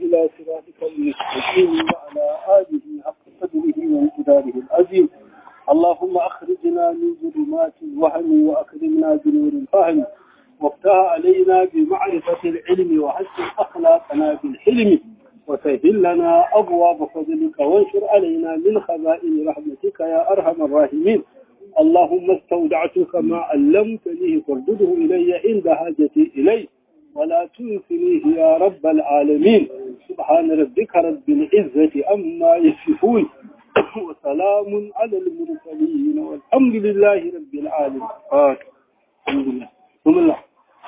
إلى صراطك المستقيم وعلى آله حق قدره وانقداره العظيم اللهم أخرجنا من ظلمات الوهم وأكرمنا بنور الفهم وافتح علينا بمعرفة العلم وحسن أخلاقنا بالحلم وسهل لنا أبواب فضلك وانشر علينا من خزائن رحمتك يا أرحم الراحمين اللهم استودعتك ما علمتني فردده إلي عند حاجتي إليه ولا تنسنيه يا رب العالمين سبحان ربك رب العزة أما يصفون وسلام على المرسلين والحمد لله رب العالمين الحمد لله بسم الله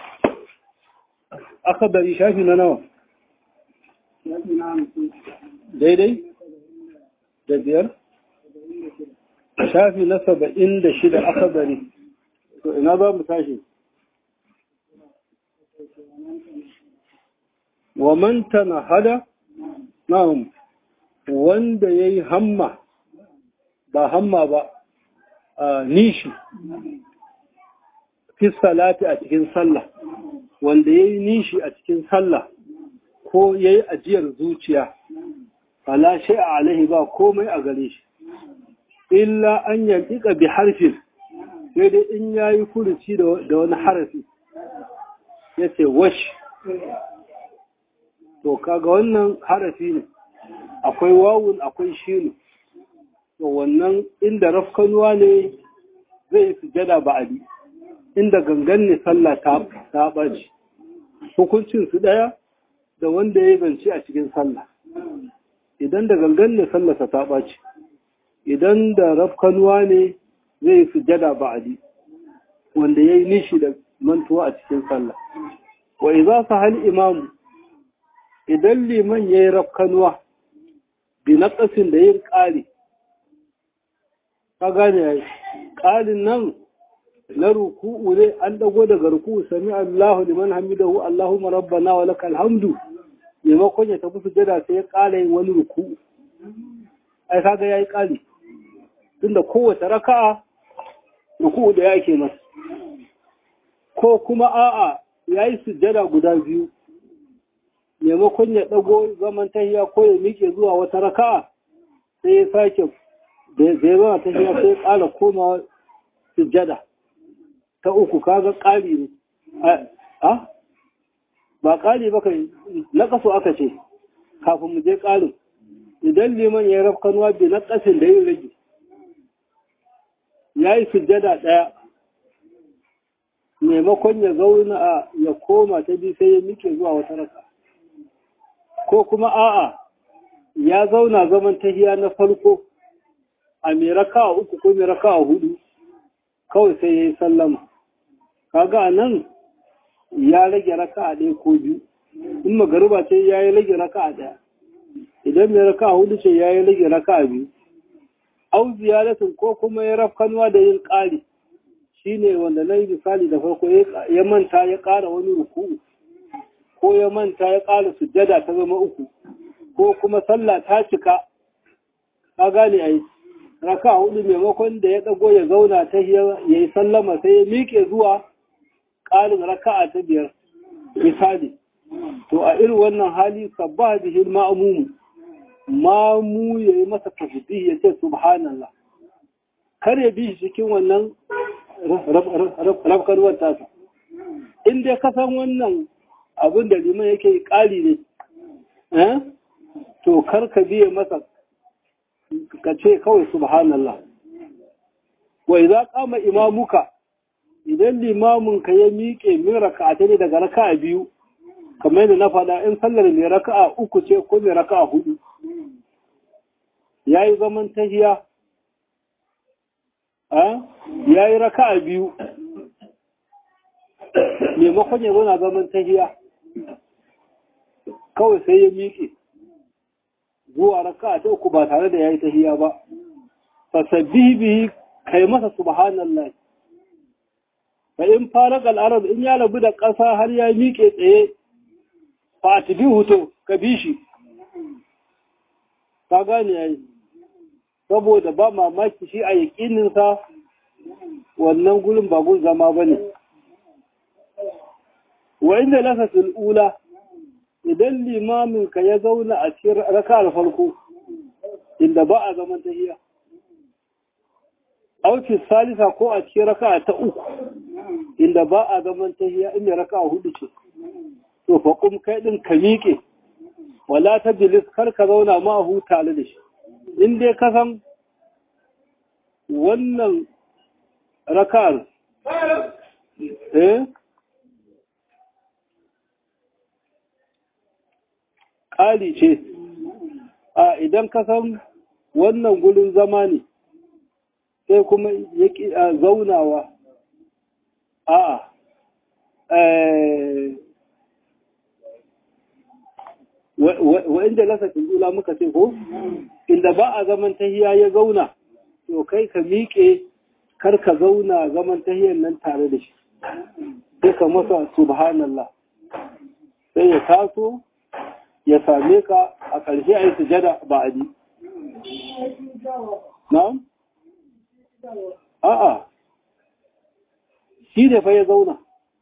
أخبر شافي لنا daidai da biyar shafi na saba'in da shida aka bari to ina za mu tashi wa manta na hada na'am wanda ya yi hamma ba hamma ba a nishi fi salati a cikin sallah wanda ya yi nishi a cikin sallah ko ya yi ajiyar zuciya fala shi a alaihi ba komai a gare shi illa an yantika bi harfin sai dai in ya yi furuci da wani harafi ya ce wash to kaga wannan harafi ne akwai wawun akwai shinu to wannan inda rafkanuwa ne zai yi sujada ba abi inda gangan ne sallah ta ɓaci hukuncin su ɗaya da wanda ya zance a cikin sallah idan da gangan ne sallarsa ta ɓaci idan da rafkanuwa ne zai yi sujada ba'adi wanda ya yi nishi da mantuwa a cikin sallah wa iza sa hal imamu idan liman ya yi rafkanuwa bi naƙasin da yin ƙari ka gane ya yi ƙarin nan na ruku'u ne an dago daga ruku'u sami Allahu liman hamidahu Allahumma rabbana wa lakal hamdu maimakon ya tafi sujada sai ya ƙara yin wani ruku'u ai kaga yayi ƙari tunda kowace raka'a ruku'u da yake masa ko kuma a'a yayi sujada guda biyu maimakon ya dago zaman tahiya ko ya miƙe zuwa wata raka'a sai ya sake da ya zama tahiya sai ya ƙara komawa sujada ta uku kaga ƙari ne a ba ƙari ba kai na ƙaso aka ce kafin mu je ƙarin idan liman ya raf kanuwa bi na ƙasin da yin rage ya yi sujjada ɗaya maimakon ya zauna a ya koma ta bi sai ya mike zuwa wata raka ko kuma a'a ya zauna zaman tahiya na farko a mai raka uku ko mai raka hudu kawai sai ya yi sallama kaga nan ya rage raka a ɗaya ko biyu in magariba ce ya yi rage raka a ɗaya idan mai raka a hudu ce ya yi rage raka a biyu au ziyaratin ko kuma ya rafkanuwa da yin ƙari shi ne wanda na yi misali da farko ya manta ya ƙara wani ruku'u ko ya manta ya ƙara sujjada ta zama uku ko kuma sallah ta cika ka gane a yi raka hudu maimakon da ya ɗago ya zauna ta ya yi sallama sai ya miƙe zuwa ƙarin raka'a ta biyar misali to a irin wannan hali sabba bihil ma'mumu mamu ya yi masa tasbih ya ce subhanallah kar ya bi shi cikin wannan rafkarwar tasa in dai ka san wannan abin da liman yake ƙari ne to kar ka biye masa ka ce kawai subhanallah wa idza qama imamuka idan limamin ka ya miƙe min raka'a ne daga raka'a biyu kamar yadda na faɗa in sallar mai raka'a uku ce ko mai raka'a hudu yayi zaman tahiya a yayi raka'a biyu maimakon ya zauna zaman tahiya kawai sai ya miƙe zuwa raka'a ta uku ba tare da yayi tahiya ba fasabbihi bihi kai masa subhanallah fa in faraka al-arab in ya rabu da ƙasa har ya miƙe tsaye fa atbihu to ka bi shi ka gane yayi saboda ba mamaki shi a yakinin sa wannan gurin ba gun zama bane wa inda lafatul ula idan limamin ka ya zauna a cikin raka'ar farko inda ba a zaman tahiyya auki salisa ko a cikin raka'a ta uku inda ba a zaman tahiyya inda raka'a hudu ce to fa kum kai din ka miƙe wala ta bilis kar ka zauna ma hu tare da shi in dai ka san wannan raka'ar eh ƙari ce a idan ka san wannan gulun zama ne sai kuma ya ƙi a zaunawa a wa inda lasafin ula muka ce ko inda ba a zaman tahiya ya zauna to kai ka miƙe kar ka zauna zaman tahiyar nan tare da shi sai ka masa subhanallah sai ya taso ya same ka a ƙarshe a yi sujada ba a ji. Na'am? A'a, shi ne fa ya zauna.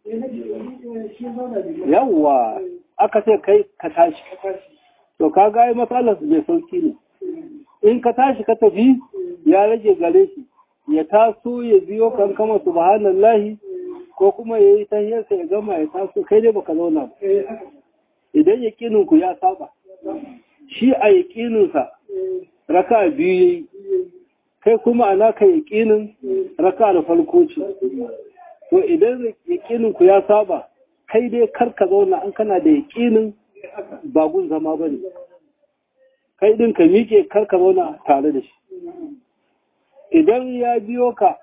Yawwa, aka ce kai ka tashi. To, ka gaya matsalar mai sauki ne. In ka tashi ka tafi ya rage gare shi, ya taso ya biyo kan kama subhanallahi ko kuma ya yi tahiyarsa ya gama ya taso kai dai baka zauna ba. idan yaƙininku ya saba shi a yaƙininsa raka biyu yayi kai kuma a naka yaƙinin raka da farko ce to idan yaƙininku ya saba kai dai kar ka zauna an kana da yaƙinin bagun zama ba ne kai ɗin ka miƙe kar ka zauna tare da shi idan ya biyo ka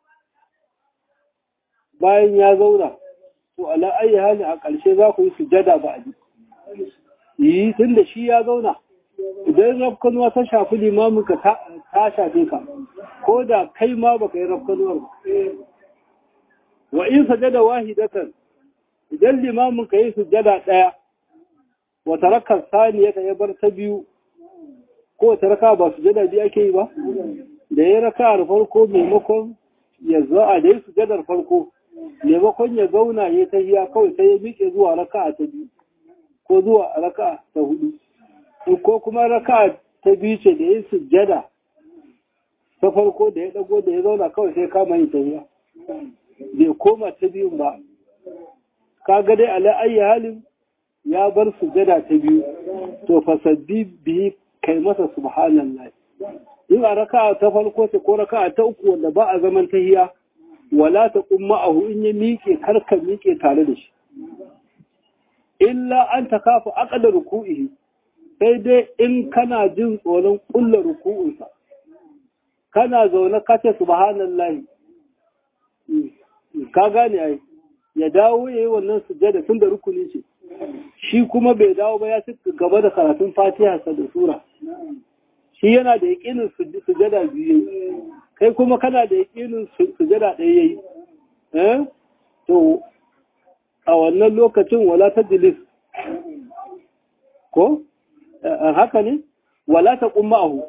bayan ya zauna to ala ayi hali a ƙarshe za ku yi sujada ba a yi tun da shi ya zauna idan rafkanuwa ta shafi limamin ka ta shafe ka ko da kai ma baka yi rafkanuwar ba wa in sajada wahidatan idan limamin ka yi sujada ɗaya wa tarakar saniya ta ya bar ta biyu ko ta raka ba sujada biyu ake yi ba da ya raka da farko maimakon ya zo a da ya sujadar farko maimakon ya zauna ya ta hiya kawai sai ya miƙe zuwa raka ta biyu ko zuwa raka ta hudu ko kuma raka ta biyu ce da ya sujjada ta farko da ya dago da ya zauna kawai sai kama yin tafiya bai koma ta biyun ba kaga dai ala ayi halin ya bar sujjada ta biyu to fasabbi bihi kai masa subhanallah in a raka ta farko ce ko raka ta uku wanda ba a zaman tahiya wala ta kumma ahu in ya miƙe karka miƙe tare da shi illa an ta kafa aƙada ruku'ihi sai dai in kana jin tsoron ƙulla ruku'unsa kana zaune kace subhanallahi ka gane ai ya dawo ya yi wannan sujjada tun da rukuni ce shi kuma bai dawo ba ya ci gaba da karatun fatiha sa da sura shi yana da yaƙinin sujjada biyu kai kuma kana da yaƙinin sujjada ɗaya yayi eh to a wannan lokacin wala ta jilis ko haka ne wala ta kuma ahu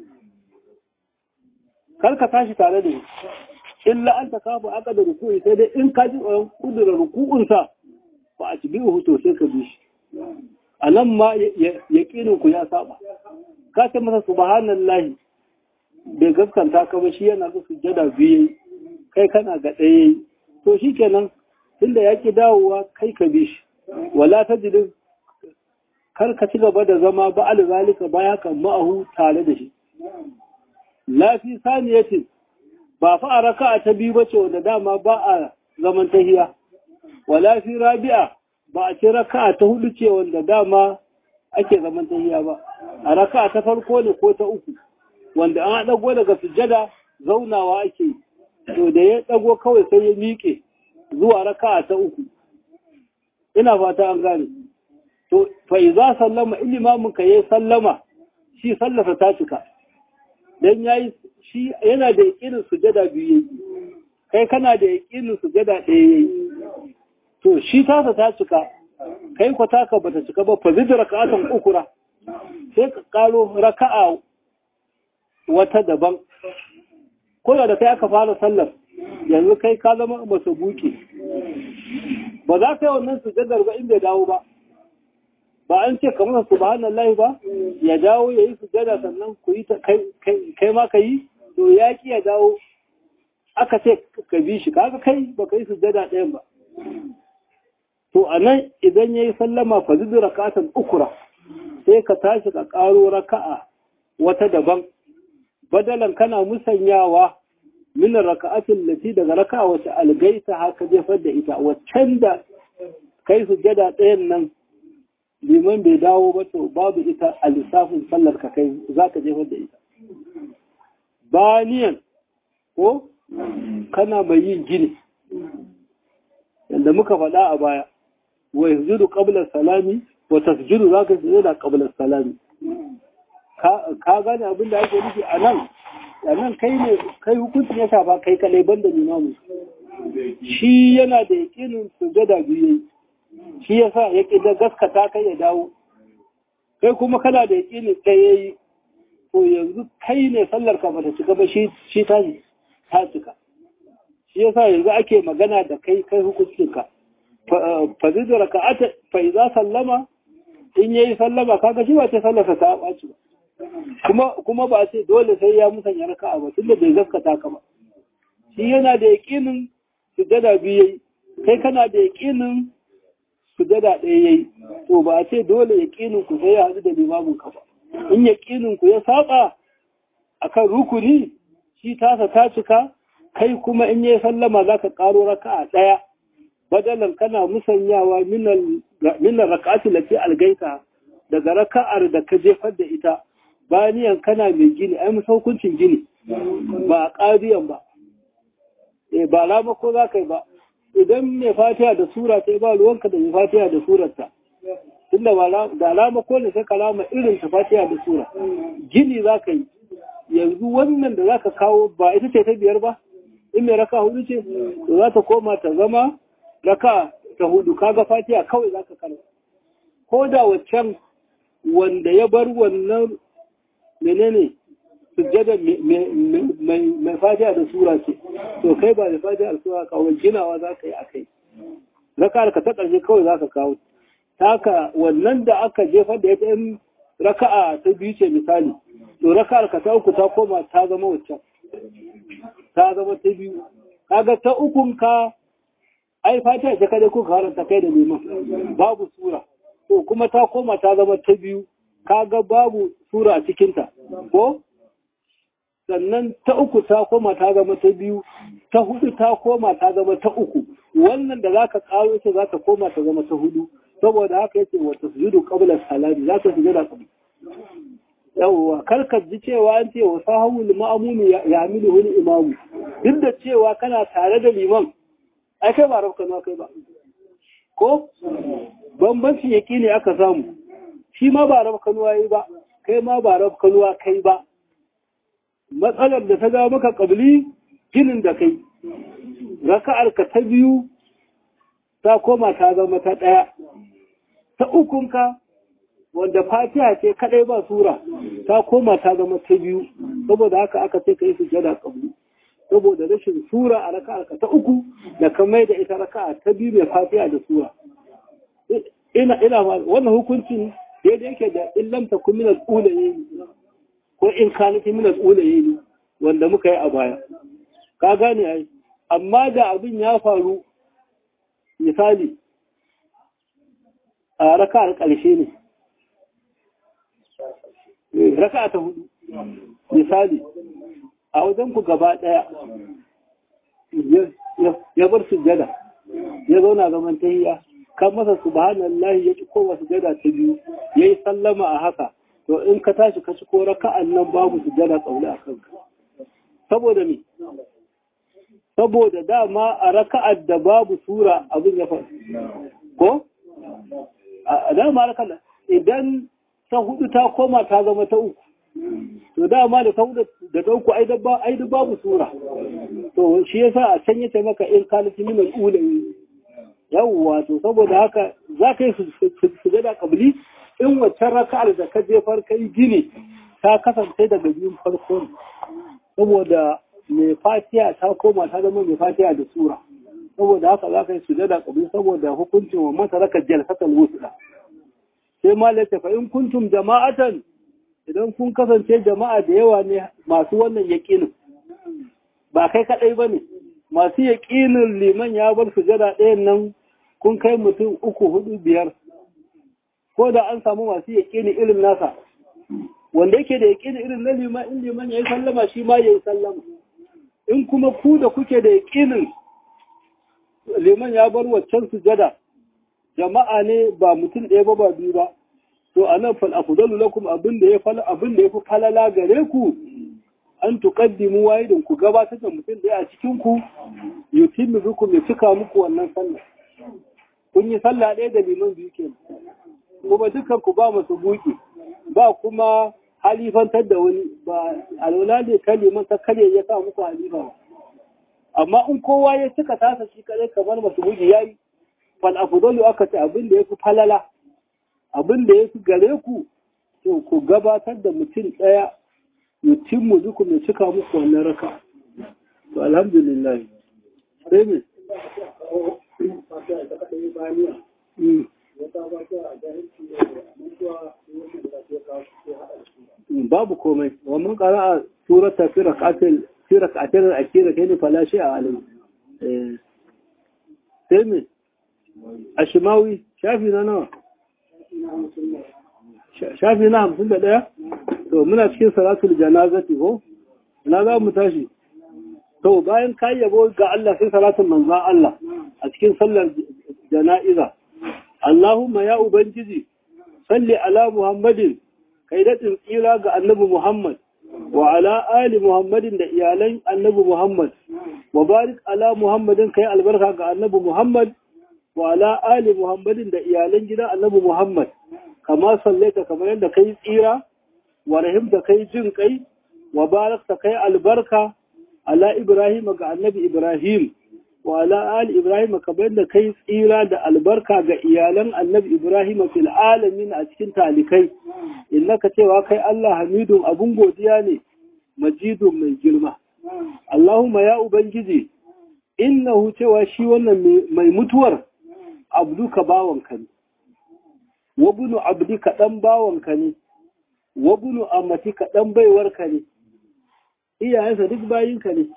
karka tashi tare da illa an ta kafa aka da ruku'i sai dai in ka ji tsoron kudura ruku'unsa ba a ci biyu to sai ka bi shi a nan ma yaƙinin ku ya saba ka ce masa subhanallahi bai gaskanta ka ba shi yana da sujjada biyu kai kana ga ɗaya to shi kenan tunda ya ki dawowa kai ka bi shi wala ta jidin kar ka ci gaba da zama ba alzalika baya kan ma'ahu tare da shi lafi saniyatin ba fa a raka'a ta biyu bace wanda dama ba a zaman tahiya wala fi rabi'a ba a ci raka'a ta hudu ce wanda dama ake zaman tahiya ba a raka'a ta farko ne ko ta uku wanda an dago daga sujjada zaunawa ake to da ya dago kawai sai ya miƙe zuwa raka'a ta uku ina fata an gane to fa iza sallama ilimamin ka yayi sallama shi sallasa ta cika dan yayi shi yana da yakinin sujada biyu yayi kai kana da yakinin sujada ɗaya yayi to shi tasa ta cika kai ko taka bata cika ba fa zid raka'atan ukura sai ka karo raka'a wata daban ko da kai aka fara sallar yanzu kai ka zama masa buke ba za ka yi wannan sujadar ba in bai dawo ba ba an ce kamar subhanallahi ba ya dawo ya yi sujada sannan ku yi kai ma ka yi to ya ki ya dawo aka ce ka bi shi kaga kai ba ka yi sujada ɗayan ba to a nan idan ya yi sallama fa zuzu rakatan ukura sai ka tashi ka ƙaro raka'a wata daban badalan kana musanyawa min raka'atin lati daga raka'a wacce algaita haka jefar da ita waccan da kai sujada ɗayan nan liman bai dawo ba to babu ita a lissafin sallar ka kai za ka jefar da ita baniyan ko kana mai yin gini yadda muka faɗa a baya wa yanzu qabla salami wa tasjudu za ka sujada qabla salami ka gane abin da ake nufi a nan a nan kai ne kai hukuncin ya shafa kai kalai banda limamu shi yana da yakinin sujada biyu yayi shi yasa ya da gaskata kai ya dawo kai kuma kana da yakinin ɗaya yayi to yanzu kai ne sallar ka bata cika ba shi shi ta ta cika shi yasa yanzu ake magana da kai kai hukuncin ka fa zai raka'ata fa idza sallama in yayi sallama kaga shi ba ce sallarsa ta ɓaci ba kuma kuma ba ce dole sai ya musanya raka'a ba tunda bai gaskata ka ba shi yana da yakinin sujada biyu yayi kai kana da yakinin sujada ɗaya yayi to ba ce dole yakinin ku sai ya haɗu da limamin ka ba in yakinin ku ya saba akan rukuni shi tasa ta cika kai kuma in yayi sallama zaka karo raka'a ɗaya badalan kana musanyawa minal raka'ati lati algaita daga raka'ar da ka jefar da ita baniyan kana mai gini ai musa hukuncin gini ba a ƙariyan ba e ba lama ko za ka yi ba idan mai fatiha da sura ta ba ruwanka da mai fatiha da surarta tunda da alama ko ne sai kalama irin ta fatiha da sura gini za ka yi yanzu wannan da za ka kawo ba ita ce ta biyar ba in mai raka hudu ce to za ta koma ta zama raka ta hudu kaga fatiha kawai za ka karanta ko da waccan wanda ya bar wannan menene sujjada mai fatiha da sura ce to kai ba da fatiha da sura kawo ginawa za ka yi a kai raka ka ta ƙarshe kawai za ka kawo taka wannan da aka jefar da ya ɗan raka'a ta biyu ce misali to raka ka ta uku ta koma ta zama waccan ta zama ta biyu kaga ta ukun ka ai fatiha ta kada kuka haranta kai da neman babu sura to kuma ta koma ta zama ta biyu kaga babu sura a cikinta ko sannan ta uku ta koma ta zama ta biyu ta hudu ta koma ta zama ta uku wannan da zaka karo ita za ta koma ta zama ta hudu saboda haka yace wa tasjudu qabla salati za ta sujada qabla yawwa karkar ji cewa an ce wa sahawul ma'amuni ya amilu wani imamu duk da cewa kana tare da liman ai kai ba rafka kai ba ko bambanci yaki ne aka samu shi ma ba rafka yi ba kai ma ba rafka kai ba matsalar da ta ga maka kabli ginin da kai raka'ar ka ta biyu ta koma ta zama ta ɗaya ta ukunka wanda fatiha ce kadai ba sura ta koma ta zama ta biyu saboda haka aka ce kai sujada kabli saboda rashin sura a raka'a ka ta uku da ka mai da ita raka'a ta biyu mai fatiha da sura ina ina wannan hukuncin daidai yake da illam takun min al-ulayi ko in kanat min al-ulayi wanda muka yi a baya ka gane ai amma da abin ya faru misali a raka'ar ƙarshe ne raka ta hudu misali a wajen ku gaba daya ya bar sujjada ya zauna zaman tahiyya kan masa subhanallahi ya ci kowa sujjada ta biyu yayi sallama a haka to in ka tashi ka ci ko raka'an nan babu sujjada tsaule a kanka saboda me saboda dama a raka'ar da babu sura abin ya faru ko a dama raka'ar idan ta hudu ta koma ta zama ta uku to dama da ta hudu da ta uku ai da babu sura to shi yasa a can yace maka in kalati min al-ula yawwa to saboda haka za ka yi sujada kabli in wacce raka'ar da ka jefar kai gini ta kasance daga biyun farko saboda mai fatiya ta koma ta zama mai fatiya da sura saboda haka za ka yi sujada kabli saboda hukuncin wa masa raka jalsatal wusla sai malaka fa in kuntum jama'atan idan kun kasance jama'a da yawa ne masu wannan yaƙinin ba kai kaɗai ba ne masu yaƙinin liman ya bar sujada ɗayan nan kun kai mutum uku hudu biyar ko da an samu masu yaƙini irin nasa wanda yake da yaƙini irin na liman in liman ya yi sallama shi ma ya yi sallama in kuma ku da kuke da yaƙinin liman ya bar waccan sujada jama'a ne ba mutum ɗaya ba ba biyu ba to a nan fal afdalu lakum abin da ya fal abin da yafi falala gare ku an tuqaddimu wahidin ku gabatar da mutum ɗaya a cikin ku yutimmu bikum ya cika muku wannan sallah kun yi sallah ɗaya da liman biyu kenan kuma dukkan ku ba masu buki ba kuma halifantar da wani ba alwala ne kan liman ta kare ya sa muku halifa ba amma in kowa ya cika tasa shi kare kamar masu buki yayi fal afdalu aka ce abin da yafi falala abin da yafi gare ku to ku gabatar da mutum ɗaya yutimmu bikum ya cika muku wannan raka to alhamdulillah sai me babu komai wa mun qara'a surata fi rak'atil fi rak'atil akira kai fala shi a alai sai me ashimawi shafi na nawa shafi na hamsin da ɗaya to muna cikin salatul janazati ko ina za mu tashi to bayan ka yabo ga Allah sai salatul manzan Allah a cikin sallar jana'iza Allahumma ya ubangiji salli ala Muhammadin kai daɗin tsira ga annabi Muhammad wa ala ali Muhammadin da iyalan annabi Muhammad wa barik ala Muhammadin kai albarka ga annabi Muhammad wa ala ali Muhammadin da iyalan gidan annabi Muhammad kama sallaita kamar yadda kai tsira wa rahimta kai jin kai wa barakta kai albarka ala Ibrahim ga annabi Ibrahim wa ala ali Ibrahim kamar yadda kai tsira da albarka ga iyalan annabi Ibrahim fil alamin a cikin talikai innaka cewa kai Allah hamidun abun godiya ne majidun mai girma Allahumma ya ubangiji innahu cewa shi wannan mai mutuwar abduka bawanka ne wabunu abdika dan bawanka ne wabunu amatika dan baiwarka ne iyayensa duk bayinka ne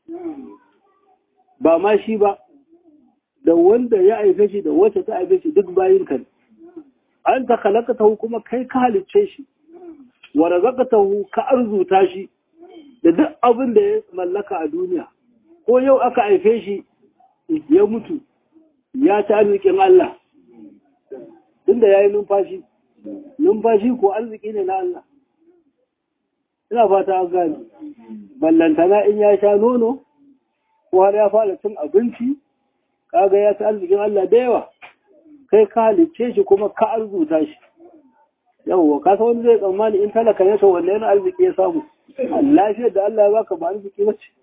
ba ma shi ba da wanda ya aife shi da wacce ta aife shi duk bayinka ne an ta kalakatahu kuma kai ka halicce shi wa razaqatahu ka arzuta shi da duk abin da ya mallaka a duniya ko yau aka aife shi ya mutu ya ci arzikin Allah tunda ya yi numfashi numfashi ko arziki ne na Allah ina fata an gani ballantana in ya sha nono ko har ya fara cin abinci kaga ya ci arzikin Allah da yawa kai ka halicce shi kuma ka arzuta shi yawwa ka san wani zai tsammani in talaka ne to wanne yana arziki ya samu lafiyar da Allah ya baka ba arziki ba ce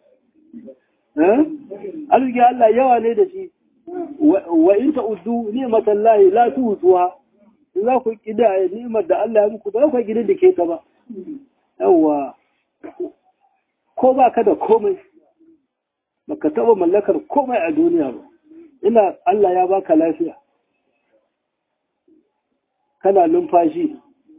arziki Allah yawa ne da shi wa in ta'uddu ni'matan lahi la tuhsuha in za ku kida ni'mar da Allah ya muku ba ku gida da ke ta ba yawa ko ba ka da komai baka taba mallakar komai a duniya ba ina Allah ya baka lafiya kana numfashi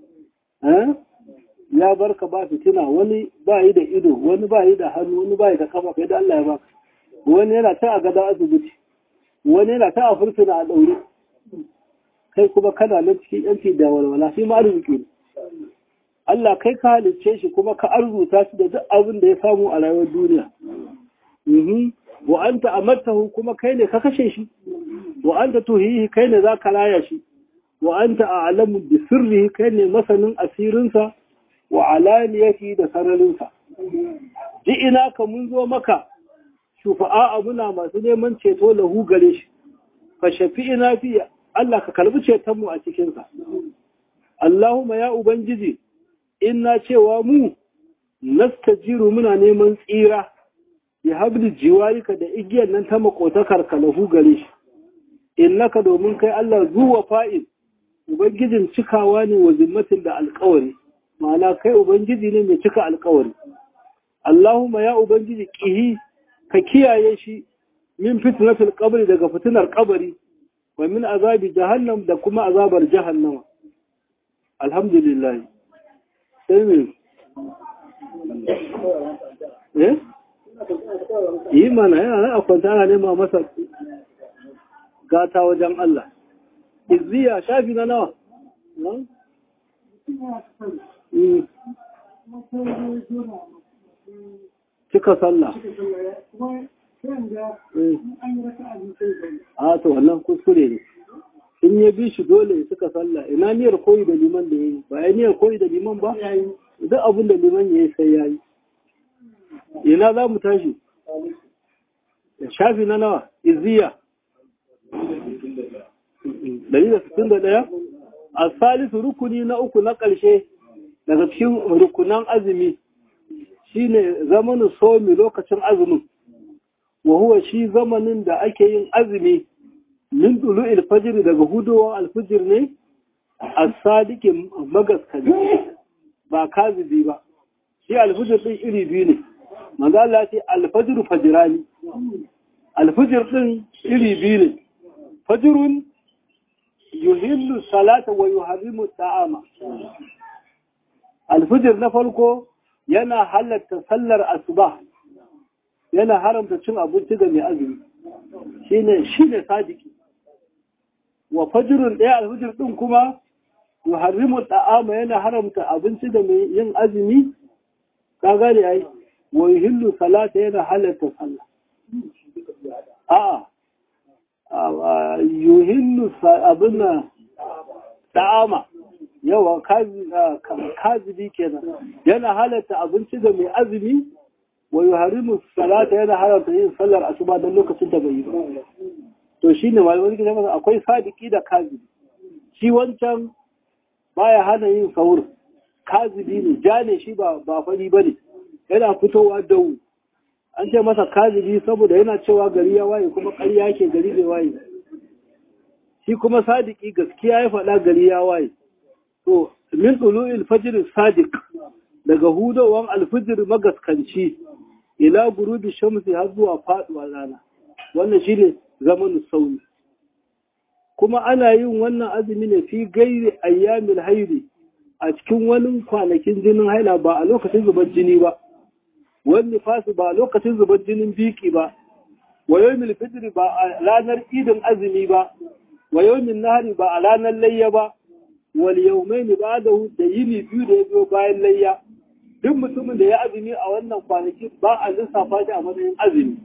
ya barka ba fitina wani ba yi da ido wani ba yi da hannu wani ba yi da kafa kai da Allah ya baka wani yana ta a gada asibiti wani yana ta a fursuna a ɗaure kai kuma kana nan cikin yanci da walwala shi ma arziki ne Allah kai ka halicce shi kuma ka arzuta shi da duk abin da ya samu a rayuwar duniya wa anta amartahu kuma kai ne ka kashe shi wa anta tuhihi kai ne za ka raya shi wa anta a'lamu bi sirrihi kai ne masanin asirinsa wa alaniyati da sararinsa ji ina ka mun zo maka shufa'a muna masu neman ceto lahu gare shi fa shafi'ina fi Allah ka kalbi ceton mu a cikin sa Allahumma ya ubangiji inna cewa mu nastajiru muna neman tsira ya habli jiwarika da igiyar nan ta makotakar ka lahu gare shi innaka domin kai Allah zuwa fa'il ubangijin cikawa ne wa zimmatin da alƙawari ma'ana kai ubangiji ne mai cika alƙawari Allahumma ya ubangiji kihi ka kiyaye shi min fitnatul qabri daga fitinar qabri wa min azabi jahannam da kuma azabar jahannama alhamdulillah sai me eh yi mana yana nan a kwanta ana nema masa gata wajen Allah izziya shafi na nawa cika sallah a to wannan kuskure ne in ya bi shi dole ya cika sallah ina niyyar koyi da liman da ya yi ba ya niyyar koyi da liman ba duk abin da liman ya yi sai ya yi ina za mu tashi shafi na nawa izziya 161 a salisu rukuni na uku na ƙarshe daga cikin rukunan azumi shine zamanin somi lokacin azumin wa huwa shi zamanin da ake yin azumi min dulu alfajir daga hudowar alfajir ne a sadikin magaskari ba kazibi ba shi alfajir ɗin iri biyu ne manzo Allah ce alfajir fajirani alfajir ɗin iri biyu ne fajirun yuhillu salata wa yuharrimu ta'ama alfajir na farko yana halatta sallar asuba yana haramta cin abinci ga mai azumi shine shine sadiki wa fajrun ɗaya alfajir ɗin kuma yuharrimu ta'ama yana haramta abinci da mai yin azumi ka gane ai wa yuhillu salata yana halatta sallah a'a yuhillu abinna ta'ama yawa kazibi kenan yana halatta abinci da mai azumi wa yuharimu salata yana haramta yin sallar asuba don lokacin da bai yi ba to shine malamin gidan masa akwai sadiki da kazibi shi wancan baya hana yin sahur kazibi ne ja ne shi ba ba fari bane yana fitowa dawu an ce masa kazibi saboda yana cewa gari ya waye kuma ƙarya yake gari bai waye shi kuma sadiki gaskiya ya faɗa gari ya waye to min tulu'il fajr sadiq daga hudowan alfijir magaskanci ila gurubi shamsi har zuwa faduwa rana wannan shine zamanin sauni kuma ana yin wannan azumi ne fi gairi ayyamil haidi a cikin wani kwanakin jinin haila ba a lokacin zubar jini ba wani fasu ba a lokacin zubar jinin biki ba wa yawmil fitri ba a ranar idin azumi ba wa yawmin nahari ba a ranar layya ba wal yawmaini ba'dahu da yini biyu da ya zo bayan layya duk mutumin da ya azumi a wannan kwanaki ba a lissafa shi a matsayin azumi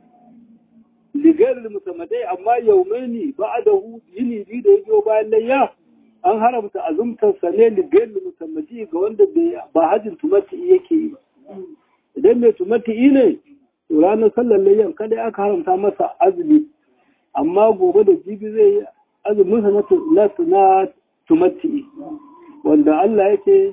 ligairul mutamadai amma yawmaini ba'dahu yini biyu da ya zo bayan layya an haramta azumtar sa ne ligairul mutamadi ga wanda ba hajjin tumati yake yi ba idan mai tumati ne to ranar sallar layyan kada aka haramta masa azumi amma gobe da jibi zai yi azumin sa na tumatti wanda Allah yake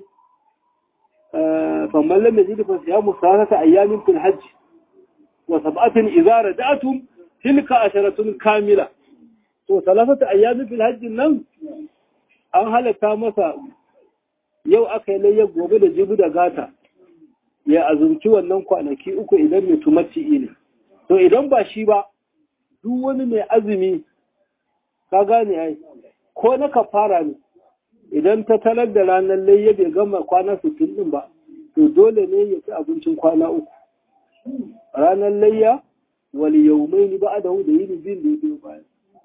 famman lam yajid fa siyamu salatata ayyamin fil hajj wa sab'atin idza raja'tum tilka asharatun kamila to salatata ayyamin fil hajj nan an halatta masa yau aka yi layyar gobe da jibi da gata ya azumci wannan kwanaki uku idan mai tumatti ne to idan ba shi ba duk wani mai azumi ka gane ai ko na kafara ne idan ta talar da ranar layya bai gama kwana sittin din ba to dole ne ya ci abincin kwana uku ranar layya wali yaumai ni ba da da yini biyun da ya biyo bayan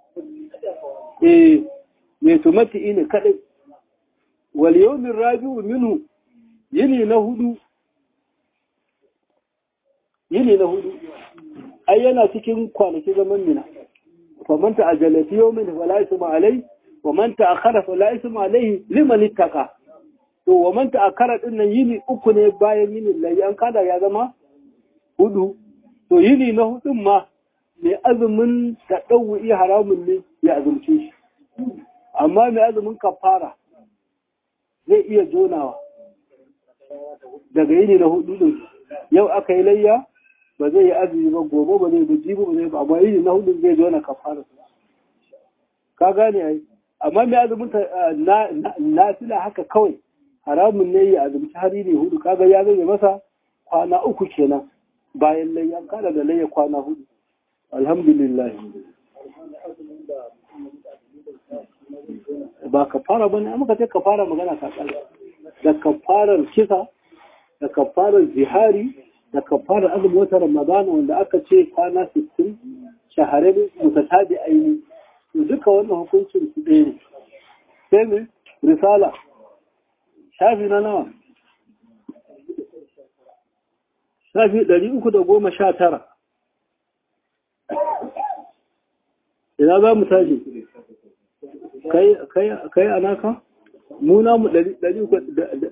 eh mai tumati ne kadai wali yaumin rabi'u minu yini na hudu yini na hudu ai yana cikin kwanaki zaman mina famanta ajalati yawmin wala isma alai wa man ta'akhkhara fa la isma alayhi liman ittaqa to wa man ta'akhkhara din nan yini uku ne bayan yinin lai an kada ya zama hudu to yini na hudun ma mai azumin tadawwi haramun ne ya azumce shi amma mai azumin kafara zai iya jonawa daga yini na hudu din yau aka yi layya ba zai yi azumi ba gobe ba zai buji ba zai ba amma yini na hudu zai jona kafara ka gane ai amma mai azumin na fila haka kawai haramun ne ya azumci hari ne hudu kaga ya zai masa kwana uku kenan bayan layya kada da layya kwana hudu alhamdulillah ba ka fara bane amma ka ce ka fara magana ka tsara da ka fara kisa da ka fara zihari da ka fara azumin wata ramadana wanda aka ce kwana 60 shahararren mutatabi aini to duka wannan hukuncin su ɗaya ne sai me risala shafi na nawa shafi ɗari uku da goma sha tara ina za mu tashi kai a naka muna mu ɗari uku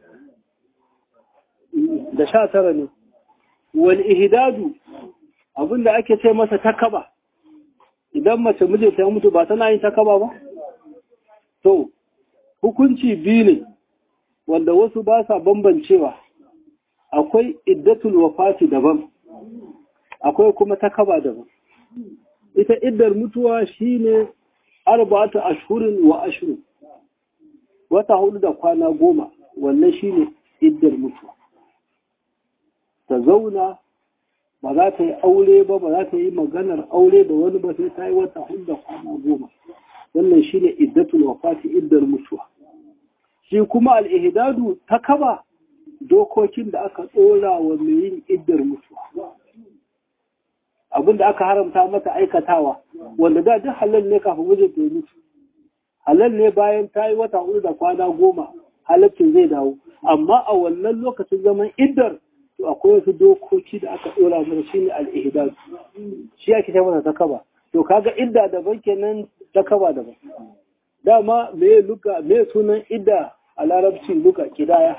da sha tara ne wani ihidadu abinda ake ce masa takaba idan mace mijinta ya mutu ba tana yin takaba ba to hukunci biyu ne wanda wasu ba sa bambancewa akwai iddatul wafati daban akwai kuma takaba daban ita iddar mutuwa shine arba'atu ashhurin wa ashru wata hudu da kwana goma wannan shine iddar mutuwa ta zauna ba za ta yi aure ba ba za ta yi maganar aure da wani ba sai ta yi wata hudu da kwana goma wannan shine iddatul wafati iddar mutuwa shi kuma al-ihdadu takaba dokokin da aka tsora wa mai yin iddar mutuwa abin da aka haramta mata aikatawa wanda da duk halal ne kafin mijin ta mutu halal ne bayan ta yi wata hudu da kwana goma halaccin zai dawo amma a wannan lokacin zaman iddar to akwai wasu dokoki da aka tsora mana shine al-ihdad shi ake ta mata takaba to kaga idda daban kenan takaba daban dama me luka me sunan idda a larabci luka kidaya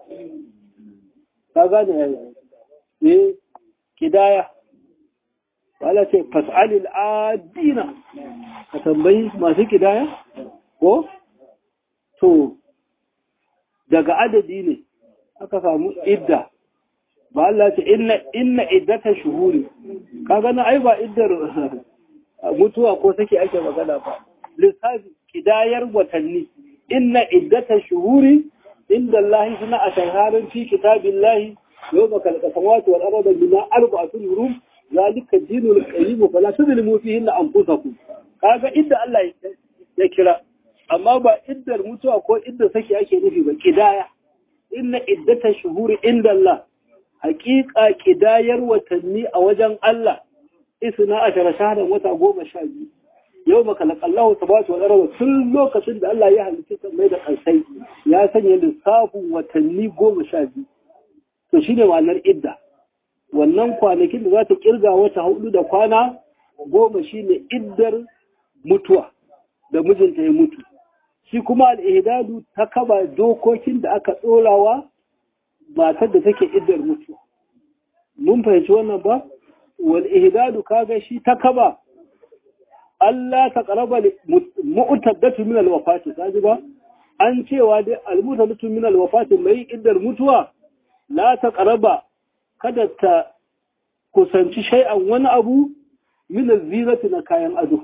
ka gane eh kidaya wala ce fas'alil adina ka tambayi masu kidaya ko to daga adadi ne aka samu idda ba Allah ce inna inna iddata shuhuri ka gana ai ba iddar mutuwa ko sake ake magana ba lissafi kidayar watanni inna iddata shuhuri inda Allah suna a shaharin fi kitabillahi yau ba kalka samawati wal arda bima arba'atun hurum zalika dinul qayyim fala tudlimu fihi anfusakum kaga idda Allah ya kira amma ba iddar mutuwa ko idda sake ake nufi ba kidaya inna iddata shuhuri inda Allah haƙiƙa kidayar watanni a wajen Allah isna ashara shahran wata goma sha biyu yau maka laƙallahu sabatu wa ɗarawa tun lokacin da Allah ya halitta mai da ƙarsai ya sanya lissafin watanni goma sha biyu to shi ne ma'anar idda wannan kwanakin da za ta ƙirga wata hudu da kwana goma shi ne iddar mutuwa da mijinta ya mutu shi kuma al'ihdadu ta kaba dokokin da aka ɗorawa matar da take iddar mutuwa mun fahimci wannan ba wal ihdadu kaga shi ta kaba Allah ta ƙaraba mu'utaddatu min alwafati kaji ba an cewa dai almutaddatu min alwafati mai iddar mutuwa la ta ƙaraba kada ta kusanci shay'an wani abu min alzinati na kayan ado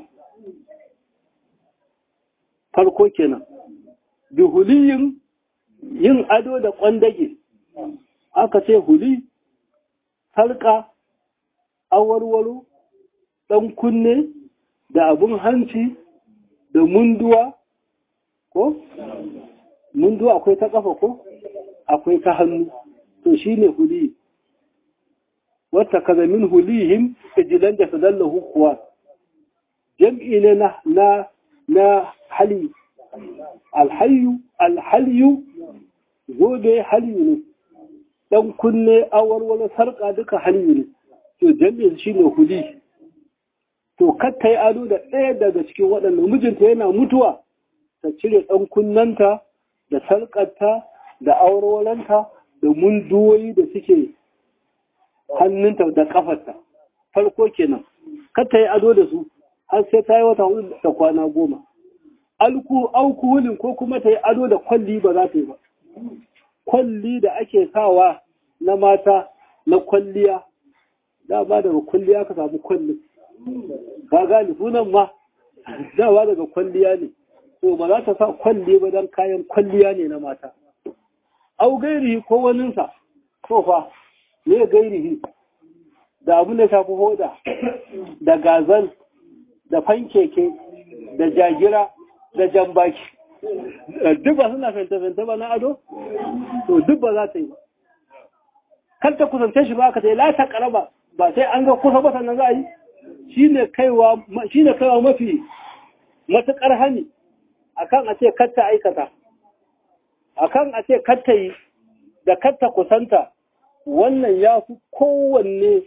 farko kenan bi huliyin yin ado da kwandage aka ce huli sarka awarwaro ɗan kunne da abun hanci da munduwa ko? munduwa akwai ta ƙafa ko? akwai ta hannu to shi ne huli wata kaza min hulihim ijilan da sadallahu kuwa jam'i ne na na na hali alhayu alhayu zobe hali ne dan kunne awarwala sarƙa duka hali ne to jam'i shi ne huli to katta yi ado da ɗaya daga cikin waɗannan mijinta yana mutuwa ta cire ɗan kunnanta da sarƙarta da aurewalanta da munduwoyi da suke hannunta da ƙafarta farko kenan katta yi ado da su har sai ta yi wata hudu da kwana goma alku aukuhulin ko kuma ta yi ado da kwalli ba za ta yi ba kwalli da ake sawa na mata na kwalliya da ba daga kwalliya ka samu kwallin ka gane sunan ma dawa daga kwalliya ne to ba za ta sa kwalli ba don kayan kwalliya ne na mata au gairihi ko waninsa to fa ne gairihi da abu da shafi hoda da gazal da fankeke da jagira da jan baki duk ba suna fenta-fenta ba na ado to duk ba za ta yi ba kar ta kusance shi ba ka ta yi lata karaba ba sai an ga kusa ba sannan za a yi shi ne kaiwa mafi matuƙar hani akan a ce kar ta aikata akan a ce kar ta yi da kar ta kusanta wannan ya fi kowanne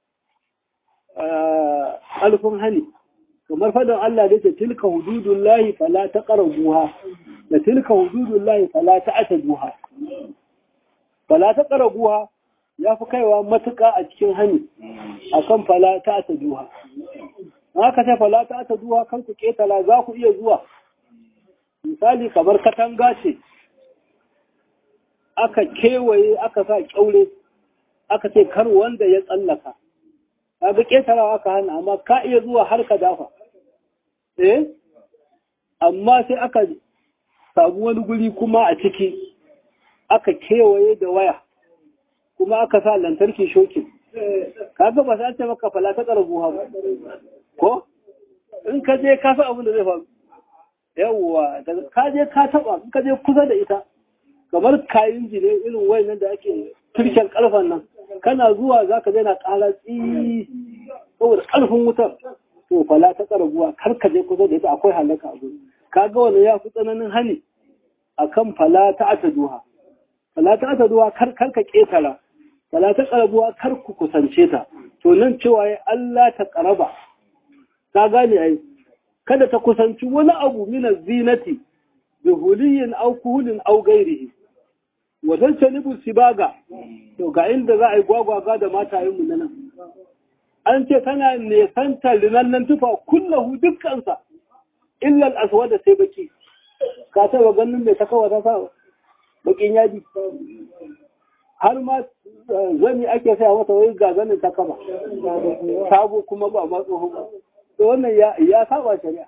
alfin hani kamar fadin Allah da ce tilka hududun lahi fala ta ƙarabuha da tilka hududun lahi fala ta ata duha fala ta ƙarabuha ya fi kaiwa matuƙa a cikin hani a kan fala ta ata duha haka ce fala ta ata duha kan ku ƙetala za ku iya zuwa misali kamar katanga ce aka kewaye aka sa ƙyaure aka ce kar wanda ya tsallaka kaga ƙetarawa aka hana amma ka iya zuwa har ka dafa eh amma sai aka samu wani guri kuma a ciki aka kewaye da waya kuma aka sa lantarki shokin kaga ba sai maka fala ta karbuha ba ko in ka je ka san abin da zai faru yawwa daga ka je ka taba in ka je kusa da ita kamar kayan jine irin wayannan da ake turken kalfan nan kana zuwa za ka na ƙara tsi saboda ƙarfin wutar to fala ta ƙarabuwa kar ka je kusa da ita akwai halaka a gudu ka ga wani ya fi tsananin hani akan fala ta ata duha fala ta ata duha kar kar ka ƙetara fala ta ƙarabuwa kar ku kusance ta to nan cewa ya Allah ta ƙaraba ka gane ai kada ta kusanci wani abu mina zinati bi huliyin au kuhulin au gairihi wajen canibu sibaga to ga inda za a yi gwagwaga da matayenmu na nan an ce tana nesanta linannan tufa kullahu dukkansa illal aswada sai baki ka taba ganin mai takawa ta sa bakin yadi har ma zani ake saya mata wai ga zanin takaba sabo kuma ba ma tsoho ba to wannan ya saba shari'a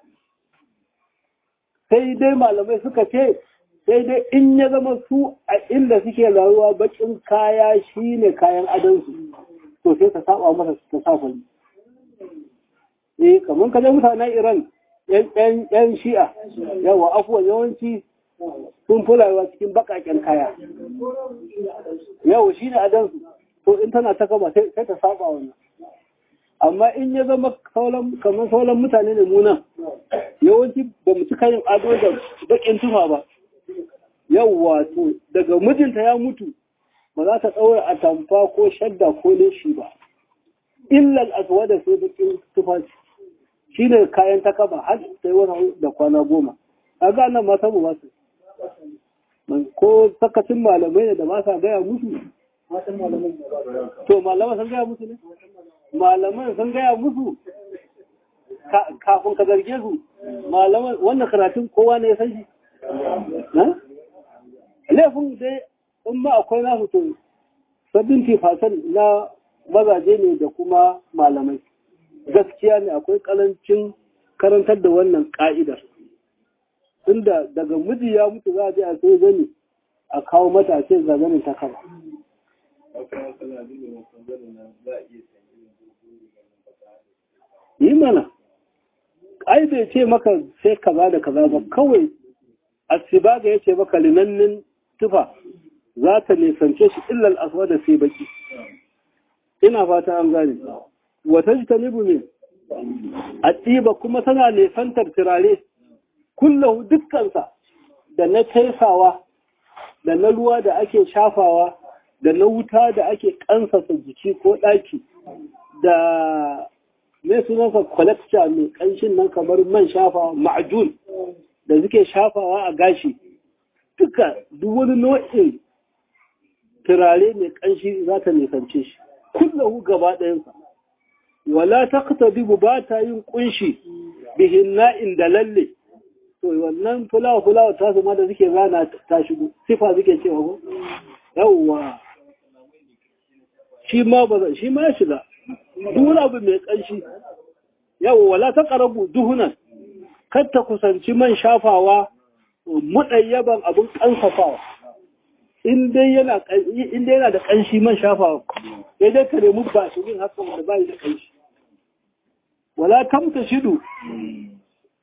sai dai malamai suka ce sai dai in ya zama su a inda suke rayuwa bakin kaya shine kayan adonsu to sai ka saba masa ta safa eh kamar kaje mutanen Iran yan yan Shi'a yawa afuwa yawanci sun fi rayuwa cikin bakaken kaya yawa shine adonsu to in tana ta kaba sai ta saba wannan amma in ya zama kamar sauran mutane ne muna yawanci ba mu cika yin ado da bakin tufa ba yawwa to daga mijinta ya mutu ba za ta ɗaura a tamfa ko shadda ko leshi ba illal aswada sai bakin tufafi shi ne kayan takaba har sai wani da kwana goma a ga nan mata ba su ko sakacin malamai ne da ba sa gaya musu to malamai sun gaya musu ne malaman sun gaya musu kafin ka zarge su malaman wannan karatun kowa ne ya san shi laifin dai in ma akwai nasu to sabbin tifasan na mazaje ne da kuma malamai gaskiya ne akwai kalancin karantar da wannan ka'idar inda daga miji ya mutu za a je a sai zani a kawo mata a ce zazanin ta kama yi mana ai bai ce maka sai kaza da kaza ba kawai asibaga ya ce maka linannin tufa za ta nisance shi illal aswa da sai baki ina fata an gane wata ji ta nibu ne a ɗiba kuma tana nisantar turare kullahu dukkansa da na taisawa da na ruwa da ake shafawa da na wuta da ake kansasa jiki ko ɗaki da mai sunansa collector mai ƙanshin nan kamar man shafawa ma'ajun da suke shafawa a gashi duka duk wani nau'in turare mai ƙanshi za ta nisance shi kullahu gaba ɗayansa wala ta bibu ba ta yin ƙunshi bihin na'in da lalle to wannan fulawa fulawa ta su ma da suke rana ta shigo sifa suke cewa ko yawwa shi ma ba shi ma ya shiga duk wani abu mai ƙanshi yawwa wala ta ƙarabu duhunan kar ta kusanci man shafawa muɗayyaban abin ƙansafawa in dai yana da ƙanshi man shafawa sai dai ka nemi ba shi yin haka wanda ba da ƙanshi wala tamta shidu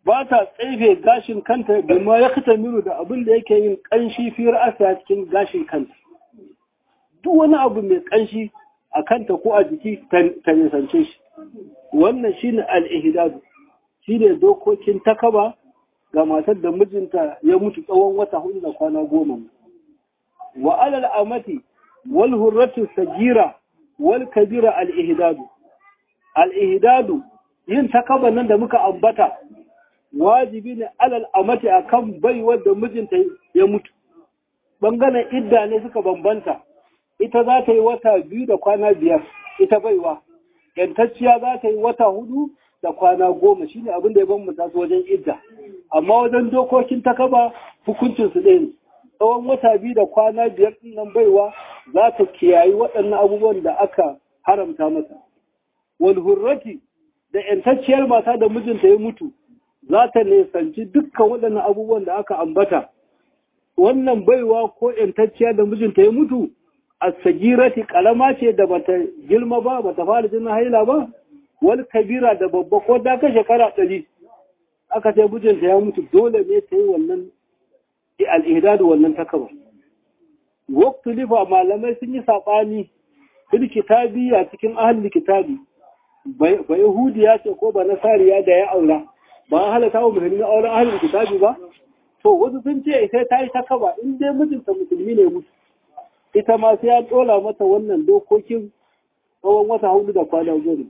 ba ta tsefe gashin kanta da ma ya kata minu da abin da yake yin kanshi fiyar asa cikin gashin kanta duk wani abu mai kanshi a kanta ko a jiki ta nisance shi wannan shine al-ihdadu shine dokokin takaba ga matar da mijinta ya mutu tsawon wata hudu da kwana goma wa alal amati wal hurratu sagira wal kabira al-ihdadu al-ihdadu yin takaba nan da muka ambata wajibi ne alal amati akan baiwar da mijinta ya mutu bangaren idda ne suka bambanta ita za ta yi wata biyu da kwana biyar ita baiwa yantacciya za ta yi wata hudu da kwana goma shine abin da ya bambanta su wajen idda amma wajen dokokin takaba hukuncin su ɗaya ne tsawon wata biyu da kwana biyar ɗin nan baiwa za ta kiyayi waɗannan abubuwan da aka haramta mata wal hurrati da yantacciyar mata da mijinta ya mutu za ta nisanci dukkan waɗannan abubuwan da aka ambata wannan baiwa ko yantacciya da mijinta ya mutu a sagirati kalama ce da bata girma ba bata fara jinin haila ba wal kabira da babba ko da ka shekara ɗari aka ce mijinta ya mutu dole ne ta yi wannan al'ihdadu wannan takaba waktu lifa malamai sun yi saɓani fil kitabi a cikin ahli kitabi ba yahudiya ce ko ba nasariya da ya aura ba a halatta wa musulmi auren ahalin kitabi ba to wasu sun ce ita ta yi takaba in dai mijinta musulmi ne mutu ita ma sai ya dola mata wannan dokokin tsawon wata hudu da kwana goma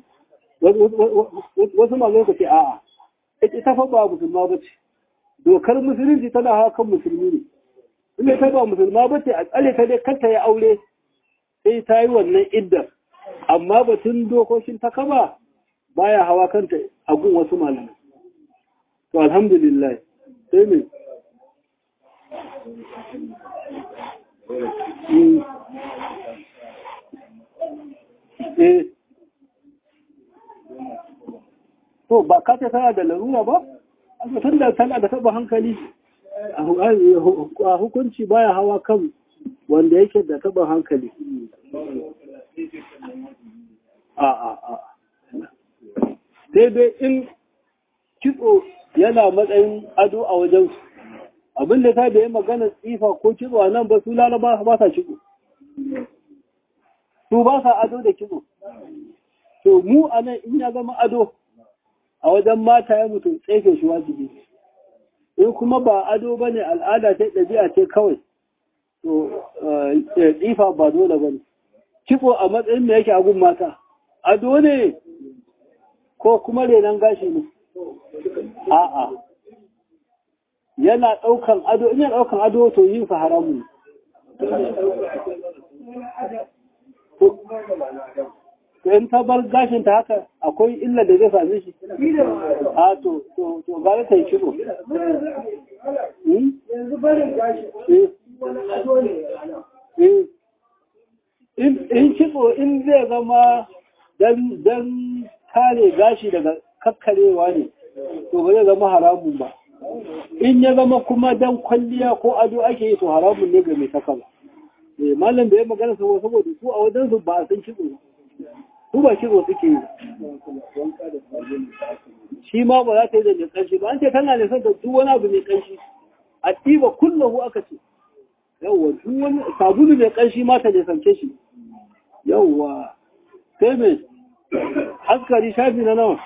wasu ma zai ce a'a ita fa ba musulma ba ce dokar musulunci tana hawa kan musulmi ne in ita ba musulma ba ce a tsare ta dai kanta ya aure sai ta yi wannan iddar amma batun dokokin takaba baya hawa kanta a gun wasu malamai to alhamdulillah sai ne to ba ka ta tana da larura ba a tun da tana da taba hankali a hukunci baya hawa kan wanda yake da taba hankali a a a sai dai in kitso yana matsayin ado a wajen abin da ta da ya magana tsifa ko kitso a nan ba su lalaba ba sa kitso su ba sa ado da kitso to mu a nan in ya zama ado a wajen mata ya mutu tsefe shi wajibi in kuma ba ado ba ne al'ada ta ɗabi'a ce kawai to tsifa ba dole ba ne kitso a matsayin da yake agun mata ado ne ko kuma renon gashi ne a'a yana ɗaukan ado in yana ɗaukan ado to yin sa haramu to in ta bar gashin ta haka akwai illa da zai same shi a to to to ba ta yi kiro yanzu barin gashi wani ado ne in kitso in zai zama dan kare gashi daga kakkarewa ne to ba zai zama haramun ba in ya zama kuma dan kwalliya ko ado ake yi to haramun ne ga mai takala eh malam da ya magana saboda saboda su a wajen su ba a san kitso su ba kitso suke yi shi ma ba za ta yi da mai kanshi ba an ce tana da da duk wani abu mai kanshi a ɗiba kullahu aka ce yawwa duk wani sabulu mai kanshi ma ta nisance shi yawwa sai mai askari shafi na nawa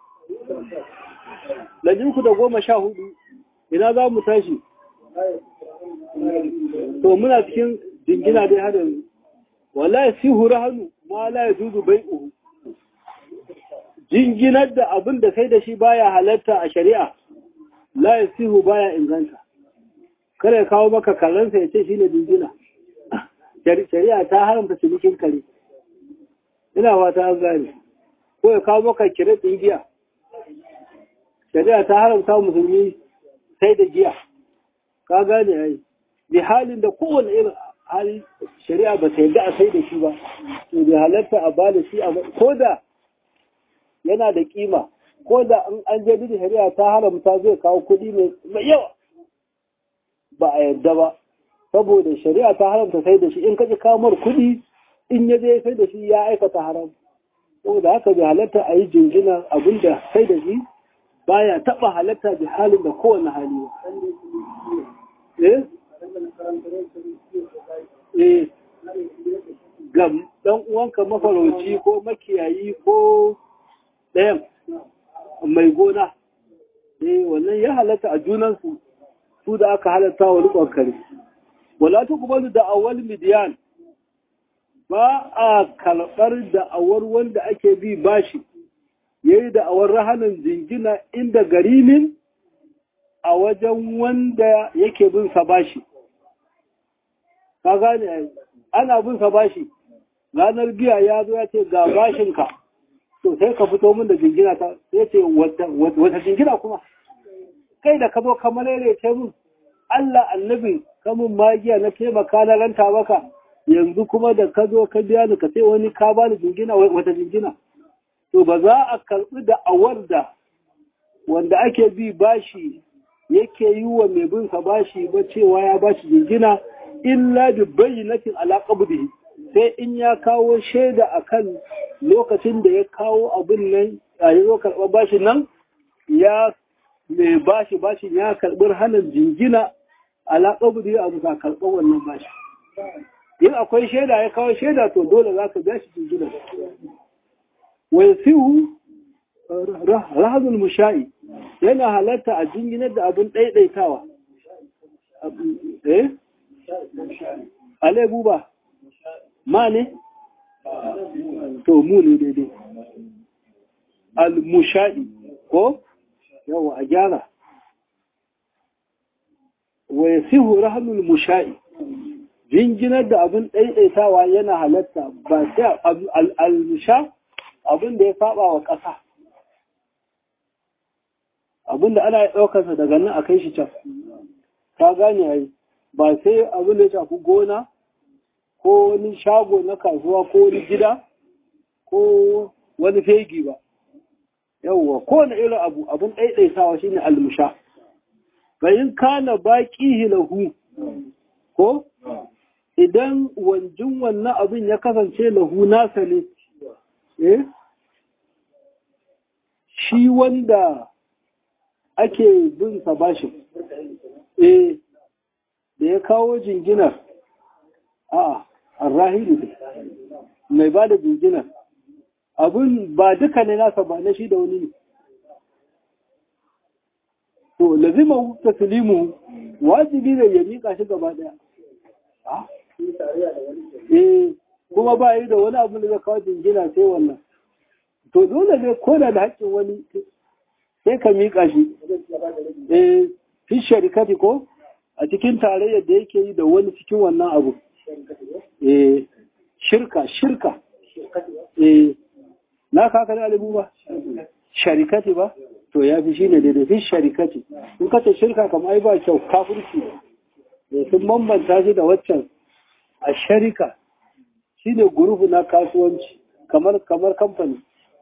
ku da goma sha hudu ina za mu tashi to muna cikin jingina dai har yanzu wallahi sihu rahanu ma la yajuzu bai'uhu jinginar da abin da kai da shi baya halatta a shari'a la yasihu baya inganta kare kawo maka karansa ya ce shine jingina shari'a ta haramta cinikin kare ina fata an gane ko ya kawo maka kire giya shari'a ta haramta musulmi sai da giya ka gane ai bi halin da kowane irin hali shari'a ba ta yarda a sai da shi ba to bai halatta a bada shi a ko da yana da kima ko da in an je da shari'a ta haramta zai kawo kuɗi mai yawa ba a yarda ba saboda shari'a ta haramta sai da shi in kaji kamar kuɗi in ya je sai da shi ya aikata haram saboda haka bai halatta a yi jinjina abinda sai da shi baya taba halatta da halin da kowane hali eh eh ga dan uwanka mafarauci ko makiyayi ko ɗayan mai gona eh wannan ya halatta a junansu su da aka halatta wa rikon kare wala tuqbalu da awwal midyan ba a karɓar da'awar wanda ake bi bashi yayi da'awar rahanan jingina inda garimin a wajen wanda yake bin sa bashi ka gane ana bin sa bashi ranar biya ya zo ya ce ga bashinka to sai ka fito min da jingina ta sai ce wata jingina kuma kai da ka zo ka ce min Allah annabi kamun magiya na taimaka na ranta maka yanzu kuma da ka zo ka biya ni ka sai wani ka bani jingina wata jingina to ba za a karɓi da awar da wanda ake bi bashi yake yi wa mai bin sa bashi ba cewa ya bashi jingina illa bi bayyinatin ala qabdihi sai in ya kawo shaida akan lokacin da ya kawo abin nan a yi zo karɓar bashi nan ya mai bashi bashi ya karɓi hannun jingina ala qabdihi a bisa karɓar wannan bashi in akwai shaida ya kawo shaida to dole za ka biya shi jingina wa yasihu rahazul musha'i yana halatta a jinginar da abin ɗaiɗaitawa eh alai buba ma ne to mu ne daidai al-musha'i ko yawa a gyara wa yasihu rahazul musha'i jinginar da abin ɗaiɗaitawa yana halatta ba sai al-musha abin da ya saba wa ƙasa abin da ana ɗaukarsa daga nan a kai shi can ka gane yayi ba sai abin da ya shafi gona ko wani shago na kasuwa ko wani gida ko wani fegi ba yawwa ko wani irin abu abin ɗaiɗaitawa shine almusha bayin kana baƙi lahu ko idan wanjin wannan abin ya kasance lahu nasa ne eh shi wanda ake bin sa bashin eh da ya kawo jinginar a arrahili ne mai ba da jinginar abin ba duka ne nasa ba na shi da wani ne to lazima taslimu wajibi ne ya mika shi gaba daya eh kuma ba yi da wani abu da zai kawo jingina sai wannan to dole ne ko da da haƙƙin wani sai ka miƙa shi eh fi sharikati ko a cikin tarayyar da yake yi da wani cikin wannan abu eh shirka shirka eh na kaka da alibu ba sharikati ba to ya fi shine daidai fi sharikati in ka ce shirka kamar ai ba kyau kafirci ne sun bambanta shi da waccan a sharika shine gurufu na kasuwanci kamar kamar kamfani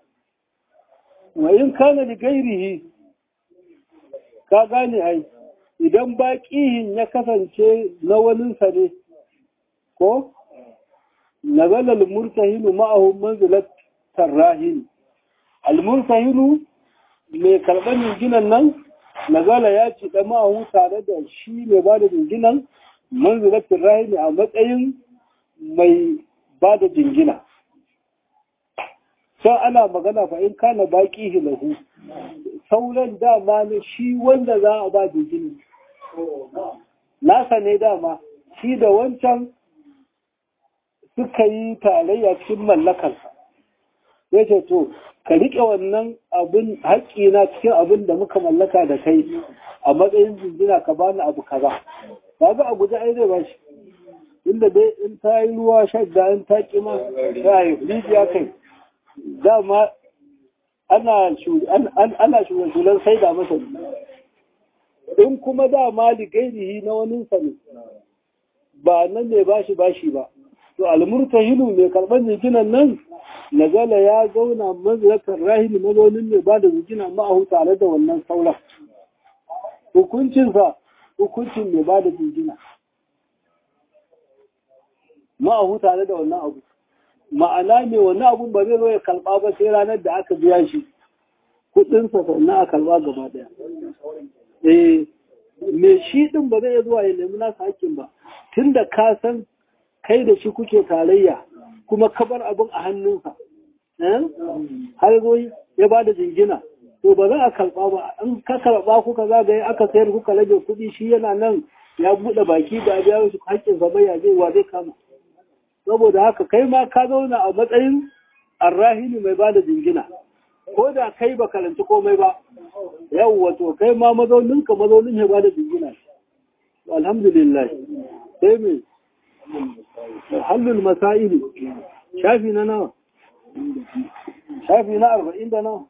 wayin kana da gairihi ka gane ai idan baƙihin ya kasance na waninsa ne ko nazala al-murtahinu ma'ahu manzilat tarrahin al-murtahinu mai karɓar jinginan nan nazala ya ci da ma'ahu tare da shi mai ba da jinginan manzilat tarrahin a matsayin mai ba da jingina sai ana magana fa in kana baƙihi lahu sauran dama ne shi wanda za a ba jingina nasa ne dama shi da wancan suka yi tarayya cikin mallakarsa ya ce to ka riƙe wannan abin haƙƙi na cikin abin da muka mallaka da kai a matsayin jinjina ka bani abu kaza ba ga abu da ai zai ba shi inda dai in ta yi ruwa shadda in ta ƙi ma ta yi rijiya kai dama ana shugaban sai da masa in kuma dama ligairihi na wani ne ba nan ne bashi bashi ba to almurtahilu mai karɓar jikinan nan nazala ya zauna mazrakar rahili mazaunin mai ba da jikina ma'ahu tare da wannan sauran hukuncinsa hukuncin mai ba da jikina ma'ahu tare da wannan abu ma'ana mai wannan abun ba zai zo ya kalba ba sai ranar da aka biya shi kudinsa sannan a karba gaba daya eh me shi din ba zai zuwa ya nemi nasa hakkin ba tunda ka san kai da shi kuke tarayya kuma ka bar abin a hannunsa har zo ya ba da jingina to ba za a karba ba in ka karba kuka zagaye aka sayar kuka rage kuɗi shi yana nan ya buɗe baki da biya su hakkin sa ya zai wa zai kama saboda haka kai ma ka zauna a matsayin arrahini mai ba da jingina ko da kai ba karanci komai ba yau wato kai ma mazauninka mazaunin ya ba da jingina alhamdulillah sai mai hallul masa'ili shafi na nawa shafi na arba'in da nawa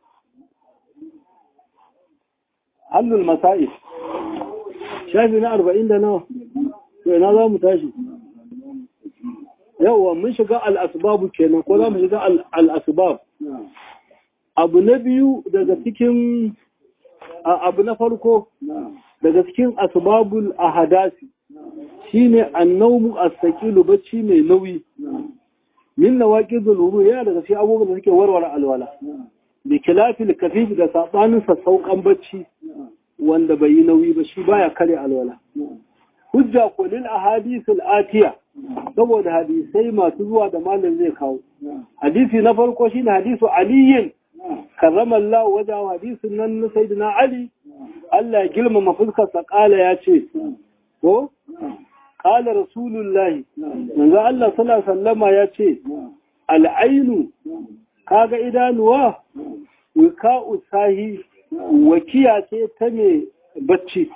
hallul masa'il shafi na arba'in da nawa to ina za mu tashi yauwa mun shiga al'asbabu kenan ko za mu shiga al'asbab abu na biyu daga cikin abu na farko daga cikin asbabul ahadasi shine annawmu as-saqilu bacci mai nauyi min nawaqidul wudu yana daga cikin abubuwan da suke warware alwala bi kilafil kafif da sabanin sassauƙan bacci wanda bai yi nauyi ba shi baya kare alwala hujja ko lil ahadithul atiya saboda hadisai masu zuwa da malam zai kawo hadisi na farko shine hadisu aliyin karrama Allah wajen hadisin nan na sayyidina Ali Allah ya girmama fuskarsa kala ya ce ko kala rasulullah manzo Allah sallallahu alaihi wasallama ya ce al'ainu kaga idanuwa wika'u sahi wakiya ce ta mai bacci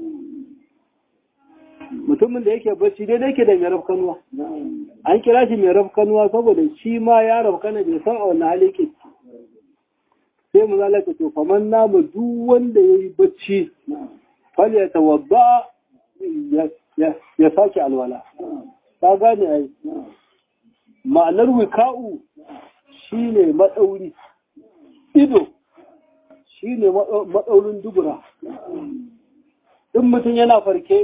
mutumin da yake bacci dai yake da mai rafkanuwa an kira shi mai rafkanuwa saboda shi ma ya rafkana bai san a wani hali ke sai mu zalaka to faman namu duk wanda ya yi bacci fal ya tawadda ya sake alwala ta gane ai ma'anar wika'u shine matsauri ido shine matsaurin dubura in mutum yana farke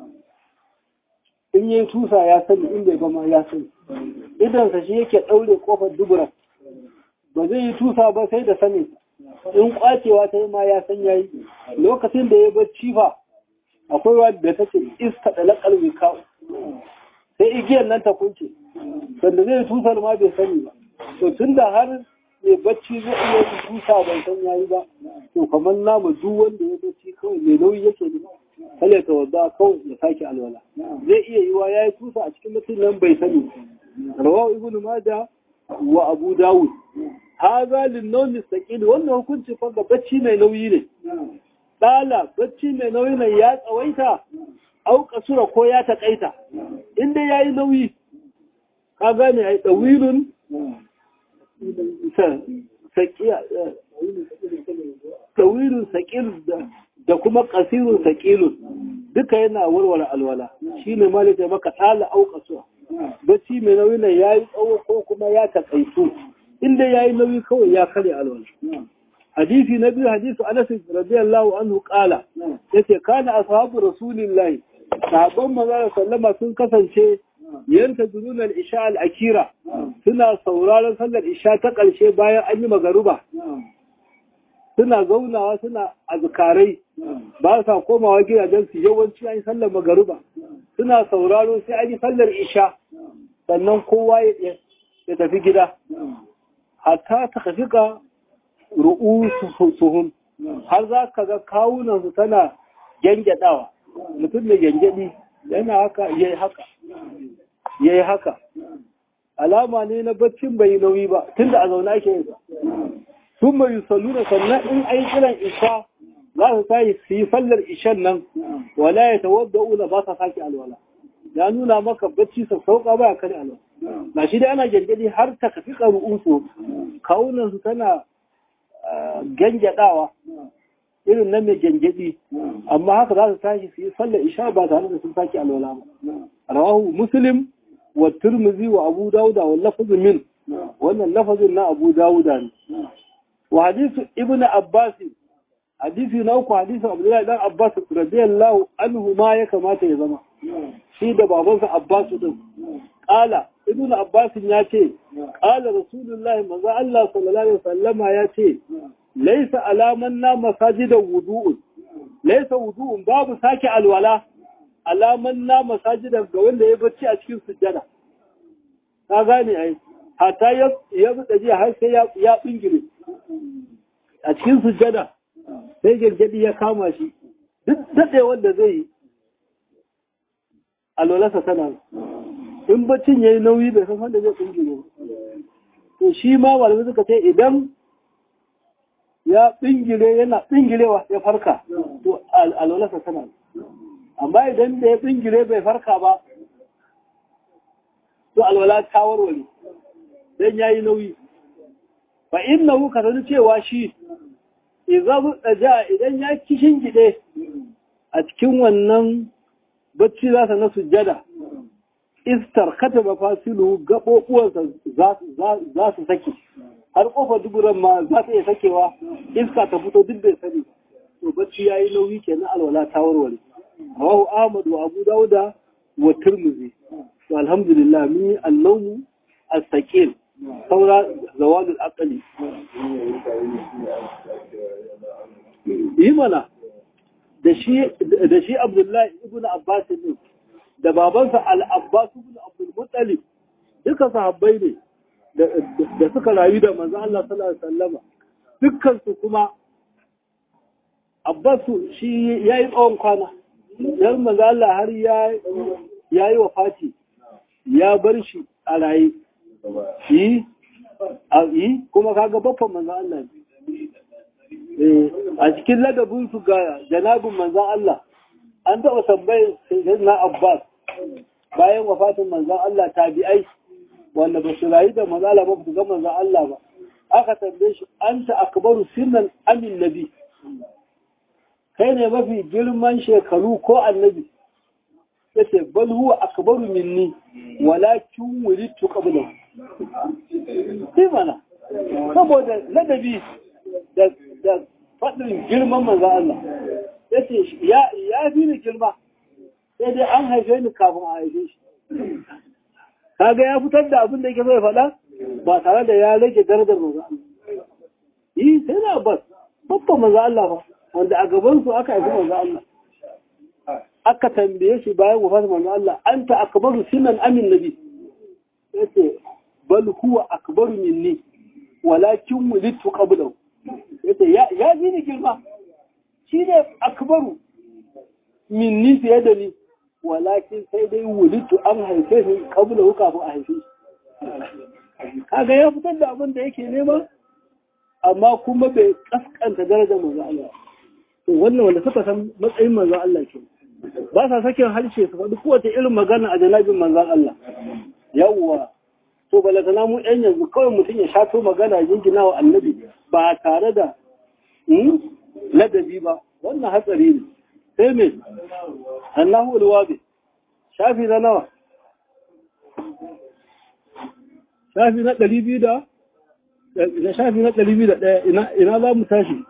in yi tusa ya sani in bai gama ya sani idansa shi yake ɗaure kofar dubura ba zai yi tusa ba sai da sani in kwacewa ta yi ma ya san yayi lokacin da ya bacci fa akwai wadda take iska da laƙar wika sai igiyar nan ta kunce sanda zai tusar ma bai sani ba to tun da har mai bacci zai iya yi tusa bai san yayi ba to kamar namu duk wanda ya bacci kawai mai nauyi yake ne kale ta wadda kawai ya sake alwala zai iya yiwa ya yi tusa a cikin mutum nan bai sani rawahu ibnu majah wa abu dawud haza lin nawmi saqil wannan hukunci fa ga bacci mai nauyi ne dala bacci mai nauyi ne ya tsawaita au kasura ko ya takaita inda yayi nauyi ka gane ai dawilun saqiya dawilun saqil da kuma kasirun saqilun duka yana warware alwala shine malaka maka dala au kasura bacci mai nauyi ne yayi tsawo ko kuma ya takaitu inda ya yi nauyi kawai ya kare alwala. Hadisi na biyu hadisu Anas radiyallahu anhu kala yace kana ashabu rasulillahi sahabban manzo sallama sun kasance yanta dunul isha al-akira suna sauraron sallar isha ta ƙarshe bayan an yi magaruba suna zaunawa suna azkarai ba sa komawa gidajen su yawanci an yi sallar magaruba suna sauraro sai an yi sallar isha sannan kowa ya tafi gida hatta ta kafika ru'usuhum har za ka ga kawunansu tana gyangyaɗawa mutum mai gyangyaɗi yana haka yayi haka yayi haka alama ne na baccin bai nauyi ba tunda a zaune ake yin sun mai salluna sannan in ai kiran isha za su tayi su yi sallar ishan nan wala ya tawadda'una ba sa sake alwala ya nuna maka bacci sa sauka ba kare alwala ba shi dai ana gyangyaɗi har ta kafi ƙaru'unsu kawunansu tana gyangyaɗawa irin nan mai gyangyaɗi amma haka za su tashi su yi sallar isha ba tare da sun sake alwala ba rawahu muslim wa turmuzi wa abu dawuda wa lafazin min wannan lafazin na abu dawuda ne wa hadisu ibnu abbas hadisi na uku hadisu abdullahi dan abbas radiyallahu anhu ma ya kamata ya zama shi da babansa abbas din qala ibnu abbas ya ce qala rasulullahi manzo Allah sallallahu alaihi wasallama ya ce laisa alaman na masajidan wudu'un laisa wudu'un babu sake alwala alaman na masajidan ga wanda ya bacci a cikin sujjada ka gane ai hata ya ya buɗe har sai ya ya bingire a cikin sujjada sai gargadi ya kama shi duk daɗe wanda zai yi alwalarsa tana in baccin ya yi nauyi bai san wanda zai bingire ba to shi ma malamai suka ce idan ya bingire yana bingirewa ya farka to alwalarsa tana amma idan da ya bingire bai farka ba to alwala ta warware dan yayi nauyi fa innahu ka sani cewa shi idan ja idan ya kishin gide a cikin wannan bacci za na sujjada istar kata mafasilu gaɓoɓuwansa za su sake har ƙofar duburan ma za ta iya sakewa iska ta fito duk bai sani to bacci ya yi nauyi kenan alwala ta warware rawahu ahmad wa abu dauda wa turmuzi to alhamdulillah mun yi annawmu as-saqil saura zawalul aqli yi mana da shi da shi abdullahi ibnu abbas ne da babansa al-abbas ibn abdul muttalib duka sahabbai ne da suka rayu da manzo Allah sallallahu alaihi wasallama dukkan su kuma abbas shi yayi tsawon kwana dan manzo Allah har ya yayi wafati ya bar shi a raye yi a yi kuma kaga baffan manzo Allah a cikin ladabin su ga janabin manzo Allah an taɓa tambayar sayyidina Abbas bayan wafatin manzon Allah tabi'ai wanda ba su rayu da manzon Allah ba su ga manzon Allah ba aka tambaye shi anta akbaru sinnan amin nabi kai ne mafi girman shekaru ko annabi yace bal huwa akbaru minni walakin wulidtu qablahu sai mana saboda ladabi da da fadin girman manzon Allah yace ya ya fi ni girma sai dai an haife ni kafin a haife shi kaga ya fitar da abin da yake so ya faɗa ba tare da ya rage darajar manzo Allah yi sai na bas babban manzo Allah ba wanda a gaban su aka haifi manzo Allah aka tambaye shi bayan wafat manzo Allah anta akbaru sinan amin nabi yace bal huwa akbaru minni walakin wulidtu qablahu yace ya ya ji ni girma shi ne akbaru minni fiye da ni walakin sai dai wulitu an haife shi kabula kafin a haife shi kaga ya fitar da abin da yake nema amma kuma bai kaskanta darajar manzo Allah to wannan wanda suka san matsayin manzo Allah ke ba sa sakin harshe su faɗi kowace irin magana a janabin manzon Allah yawwa to balatana mu ɗan yanzu kawai mutum ya shato magana jingina wa annabi ba tare da ladabi ba wannan hatsari ne sai mai annahu alwabi shafi na nawa shafi na ɗari biyu da na shafi na ɗari biyu da ɗaya ina za mu tashi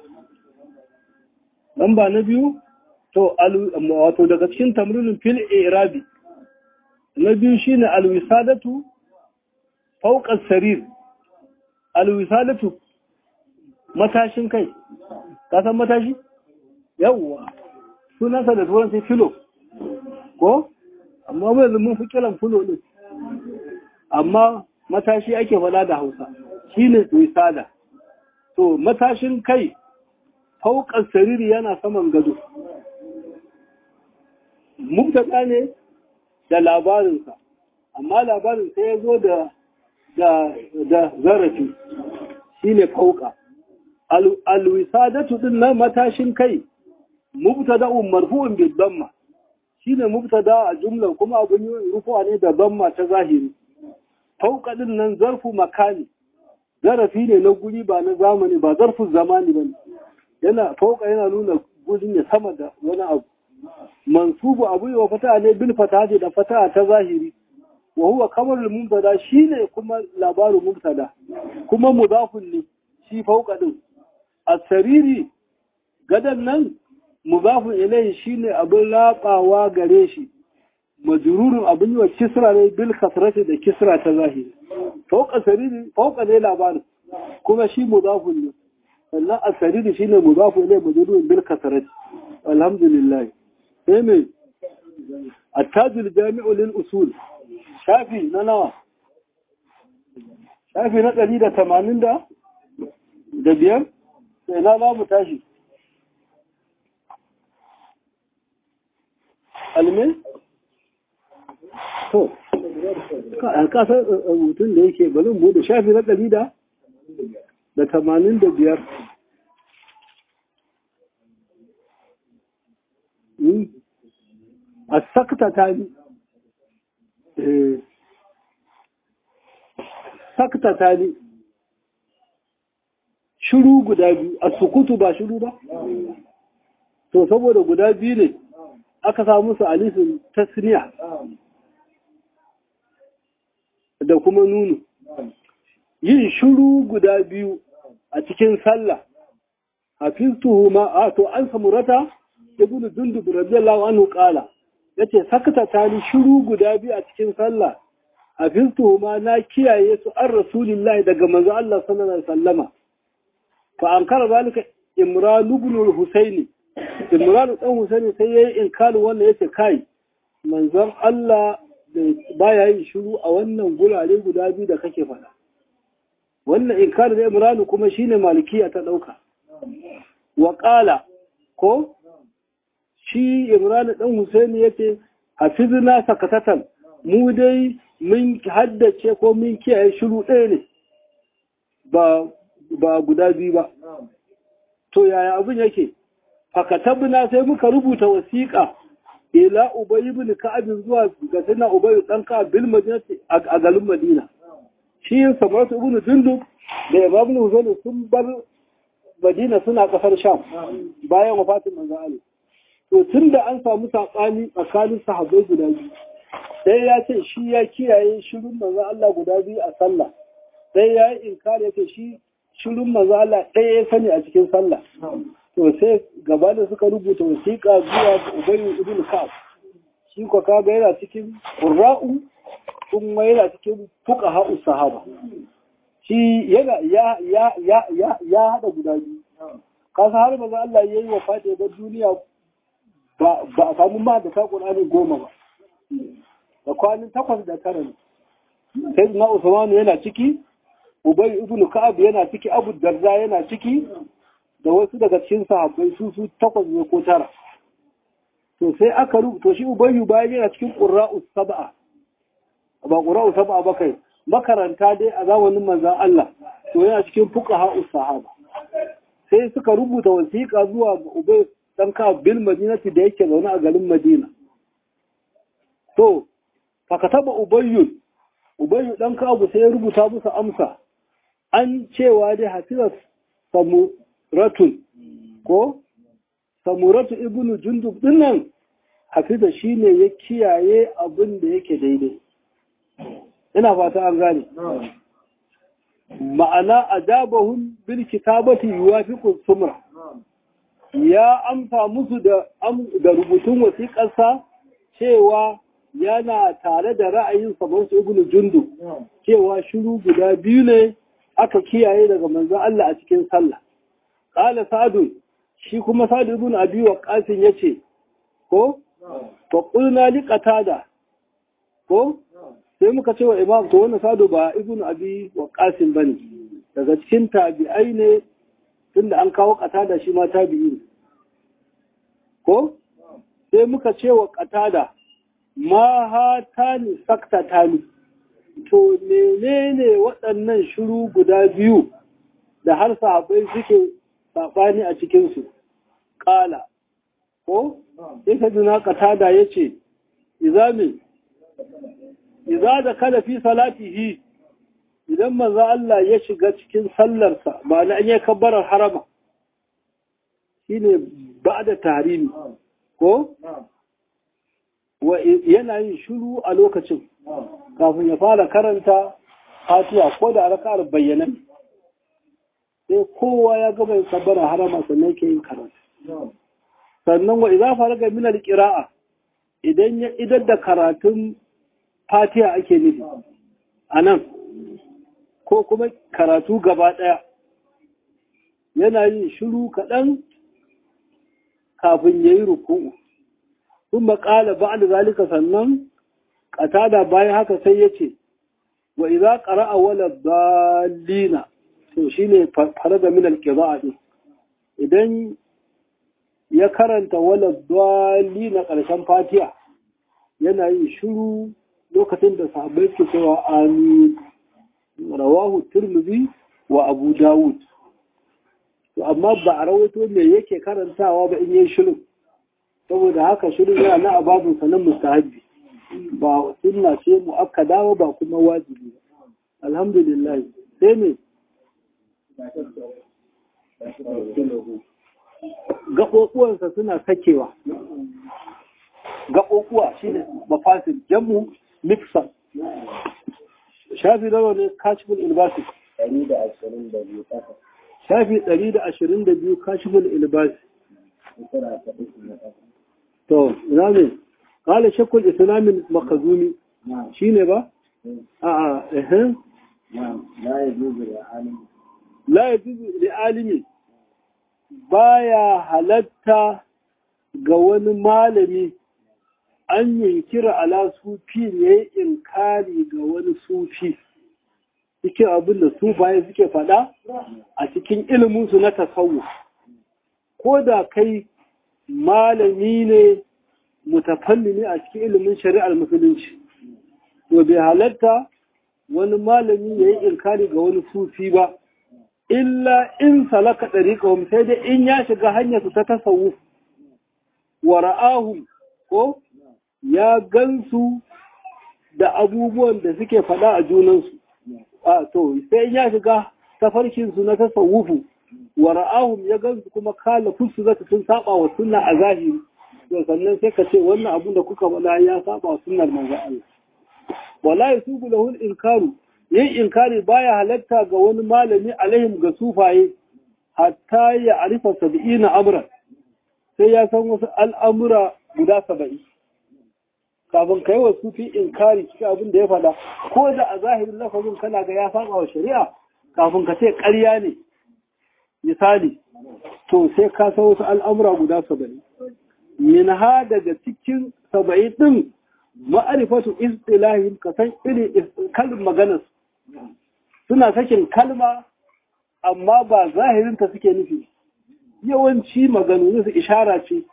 lamba na biyu to wato daga cikin tamrinin fil irabi na biyu shine alwisadatu fauqas sarir alwisadatu matashin kai ka san matashi yawwa sunansa da turanci filo ko amma mu yanzu mun fi kiran filo din amma matashi ake faɗa da hausa shine wisada to matashin kai fauƙar sariri yana saman gado mubtada ne da labarinsa amma labarin sai ya zo da da zarafi shine fauƙa alwisadatu din nan matashin kai mubtada'un marfu'un bil damma shine mubtada a jumla kuma abun yi rufu'a ne da damma ta zahiri fauka din nan zarfu makani zarafi ne na guri ba na zamani ba zarfin zamani bane yana fauka yana nuna guri ne sama da wani abu mansubu abu wa fata ne bil fata da fata ta zahiri wa huwa kamarul mubtada shine kuma labarin mubtada kuma mudafun ne shi fauka din asariri gadan nan mudafun ilayhi shine abin labawa gare shi majrurun abin wa kisra ne bil kasrati da kisra ta zahiri fauka sariri fauka ne labarin kuma shi mudafun ne sannan asariri shine mudafu ilai majrurun bil kasrati alhamdulillah sai me attajul jami'u lil usul shafi na nawa shafi na ɗari da tamanin da da biyar sai na za mu tashi almin to a kasar mutum da yake balin bude shafi na ɗari da da tamanin da biyar a sakta ta ni sakta ta ni shiru guda biyu a sukutu ba shiru ba to saboda guda biyu ne aka samu su alisun tasniya da kuma nunu yin shiru guda biyu a cikin sallah hafiztuhu ma a to an samurata ibnu dundub radiyallahu anhu qala yace sakata tani shiru guda biyu a cikin sallah hafiztuhu ma na kiyaye su an rasulillahi daga manzo Allah sallallahu alaihi wasallama fa ankara zalika imran ibn al-husayn imran dan husayn sai yayi inkari wannan yace kai manzon Allah baya yin shiru a wannan gurare guda biyu da kake faɗa wannan inkari da imran kuma shine malikiya ta dauka wa qala ko shi imran dan husayn yace hafizna sakatatan mu dai mun haddace ko mun kiyaye shiru ɗaya ne ba ba guda biyu ba. To yaya abin yake? Fakatabna sai muka rubuta wasiƙa ila Ubay ibn Ka'ab zuwa ga Sayyidina Ubay dan Ka'ab bil Madinati a garin Madina. Shi Samatu ibn Jundub da Imam Husayn sun bar Madina suna kasar Sham bayan wafatin manzo Ali. To tunda an samu sabani tsakanin sahabbai guda biyu. Sai ya ce shi ya kiyaye shirin manzo Allah guda biyu a sallah. Sai ya yi inkari yake shi shirin maza Allah ɗaya ya sani a cikin sallah. To sai gaba da suka rubuta wasiƙa zuwa ga Ubayyu ibn Ka'ab. Shi ko kaga yana cikin Qurra'u kuma yana cikin fuqaha'u sahaba. Shi yana ya ya ya ya ya hada guda biyu. Kasa har maza Allah yayi wafati ga duniya ba ba a samu ma da ta Qur'ani goma ba. Da kwanin takwas da tara ne. Sai na Usmanu yana ciki, Ubay ibn Ka'ab yana ciki, Abu Darda yana ciki, da wasu daga cikin sahabbai su su takwas ne ko tara. To sai aka rubuta shi Ubay bayan yana cikin Qurra'u sab'a. Ba Qurra'u sab'a ba kai, makaranta dai a zamanin manzon Allah, to yana cikin fuqaha'u sahaba. Sai suka rubuta wasiƙa zuwa ga Ubay dan Ka'ab bil Madinati da yake zaune a garin Madina. To, fakataba Ubayyun Ubayyu ɗan Ka'abu sai ya rubuta musu amsa, an cewa dai hafizar samuratun, ko? Samuratu ibnu Jundub dinnan hafiza shi ne ya kiyaye abin da yake daidai. Ina fata an gane. Ma'ana a jabahun bil kitabati yuwafiqu sumra. Ya amsa musu da rubutun wasiƙarsa cewa yana tare da ra'ayin samansu ibn jundu cewa shiru guda biyu ne aka kiyaye daga manzon Allah a cikin sallah qala sa'd shi kuma sa'd ibn abi waqas yace ko fa qulna li qatada ko sai muka ce wa imam to wannan sa'd ba ibn abi waqas bane daga cikin tabi'ai ne tunda an kawo qatada shi ma tabi'i ne ko sai muka ce wa qatada ma hatani saktatani to menene waɗannan shiru guda biyu da har sahabbai suke saɓani a cikinsu ƙala ko sai ka jina katada ya ce izami iza da kada fi salatihi idan maza Allah ya shiga cikin sallarsa ba na an yi kabbarar harama shine ba da tarimi ko yana yin shiru a lokacin kafin ya fara karanta fatiha ko da raka'ar bayyana sai kowa ya gaba yin sabbara harama sannan ke yin karatu sannan wa idza faraga min al-qira'a idan ya idar da karatun fatiha ake nufi anan ko kuma karatu gaba daya yana yin shiru kaɗan kafin ya yi ruku'u sun maƙala ba da zalika sannan ƙatada bayan haka sai ya ce wa iza ƙara'a wala dalina to shi ne fara da minal ƙira'a ɗin idan ya karanta wala dalina ƙarshen fatiya yana yin shiru lokacin da sahabbai ke cewa amin rawahu turmuzi wa abu dawud to amma ba a rawaito me yake karantawa ba in yi shirin saboda haka shirin yana na ababin sanan mustahabbi ba sunna ce muakkada ba kuma wajibi ba alhamdulillah sai ne gaɓoɓuwansa suna sakewa gaɓoɓuwa shi ne mafasin jamu mixer shafi nawa ne kashifin ilbasi shafi 122 kashifin ilbasi to ina ne kala shakul islamin makazumi shi ne ba a a ehem la ya juzu da alimi baya halatta ga wani malami an yankira ala sufi ne inkari ga wani sufi cikin abin da sufaye suke faɗa a cikin iliminsu na tasawu ko da kai malami ne mutafalli ne a cikin ilimin shari'ar musulunci to bai halatta wani malami ya yi inkari ga wani sufi ba illa in salaka ɗariƙa sai dai in ya shiga hanyarsu ta tasawu wa ra'ahum ko ya gansu da abubuwan da suke faɗa a junansu a to sai ya shiga tafarkinsu na tasawufu wa ra'ahum ya gansu kuma kala fusu zata sun saba wa sunna a zahiri to sannan sai ka ce wannan abun da kuka faɗa ya saba wa sunnar manzo Allah wala yasubu lahu al-inkaru yin inkari baya halatta ga wani malami alaihim ga sufaye hatta ya arifa sab'ina amran sai ya san wasu al'amura guda saba'in kafin ka yi wa sufi inkari cikin abin da ya faɗa ko da a zahirin lafazin kana ga ya saba wa shari'a kafin ka ce ƙarya ne misali to sai ka san wasu al'amura guda saba'in min ha daga cikin saba'in ɗin ma'arifatu istilahin ka san irin kalin maganar suna sakin kalma amma ba zahirinta suke nufi yawanci maganu su ishara ce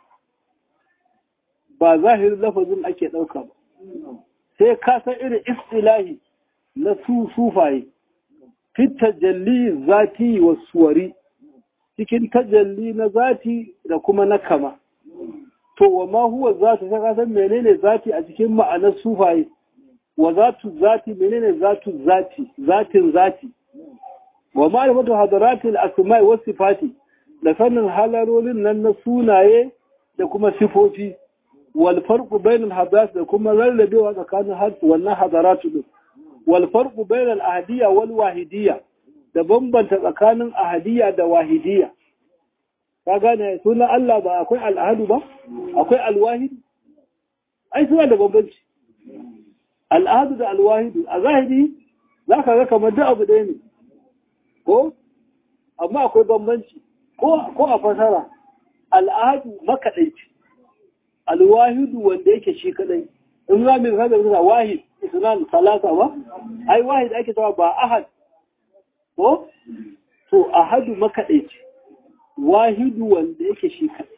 ba zahirin lafazin ake ɗauka ba sai ka san irin istilahi na su sufaye fit tajalli zati wa suwari cikin tajalli na zati da kuma na kama to wa ma huwa zati sai ka san menene zati a cikin ma'anar sufaye wa zatu zati menene zatu zati zatin zati wa ma'rifatu hadaratil asma'i was sifati da sanin halarolin nan na sunaye da kuma sifofi wal farqu bainal hadath da kuma rarrabewa tsakanin wannan hadaratu din wal farqu bainal ahadiyya wal wahidiyya da bambanta tsakanin ahadiyya da wahidiyya ka gane sunan Allah ba akwai al'ahadu ba akwai alwahid ai suna da bambanci al'ahadu da alwahidu a zahiri za ka ga kamar duk abu ɗaya ne ko amma akwai bambanci ko a fasara al'ahadu makaɗaici alwahidu wanda yake shi kaɗai in za mu kada da wahid isnan salasa ba ai wahid ake cewa ba ahad ko to ahadu makaɗaici wahidu wanda yake shi kaɗai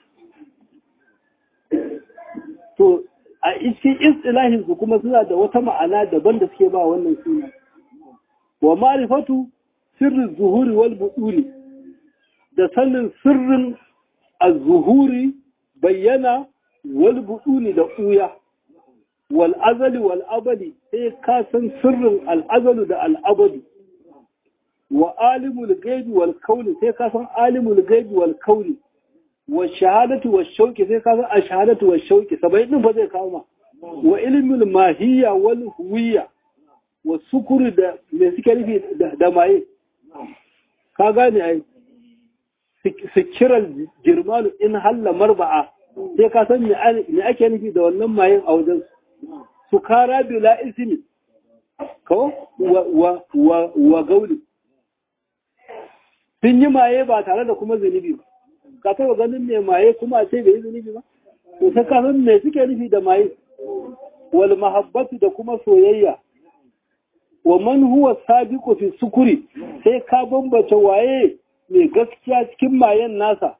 to a cikin istilahin su kuma suna da wata ma'ana daban da suke ba wannan suna wa ma'rifatu sirrin zuhuri wal buduli da sanin sirrin az-zuhuri bayyana wal buduli da uya wal azali wal abadi sai ka san sirrin al azalu da al abadi wa alimul gaibi wal kauni sai ka san alimul gaibi wal kauni wa shahadatu wa shauki sai ka san a shahadatu wa shauki sabai din fa zai kawo ma wa ilmul mahiyya wal huwiyya wa sukuri da me suke nufi da maye ka gane ai sikiral jirmanu in halla marba'a sai ka san me ake nufi da wannan mayen a wajen su kara bila ismi ko wa wa wa gauli sun yi maye ba tare da kuma zunubi ba ka taɓa ganin mai maye kuma a ce bai yi zunubi ba to sai ka san me suke nufi da maye wal mahabbatu da kuma soyayya wa man huwa sabiqu fi sukuri sai ka bambata waye mai gaskiya cikin mayen nasa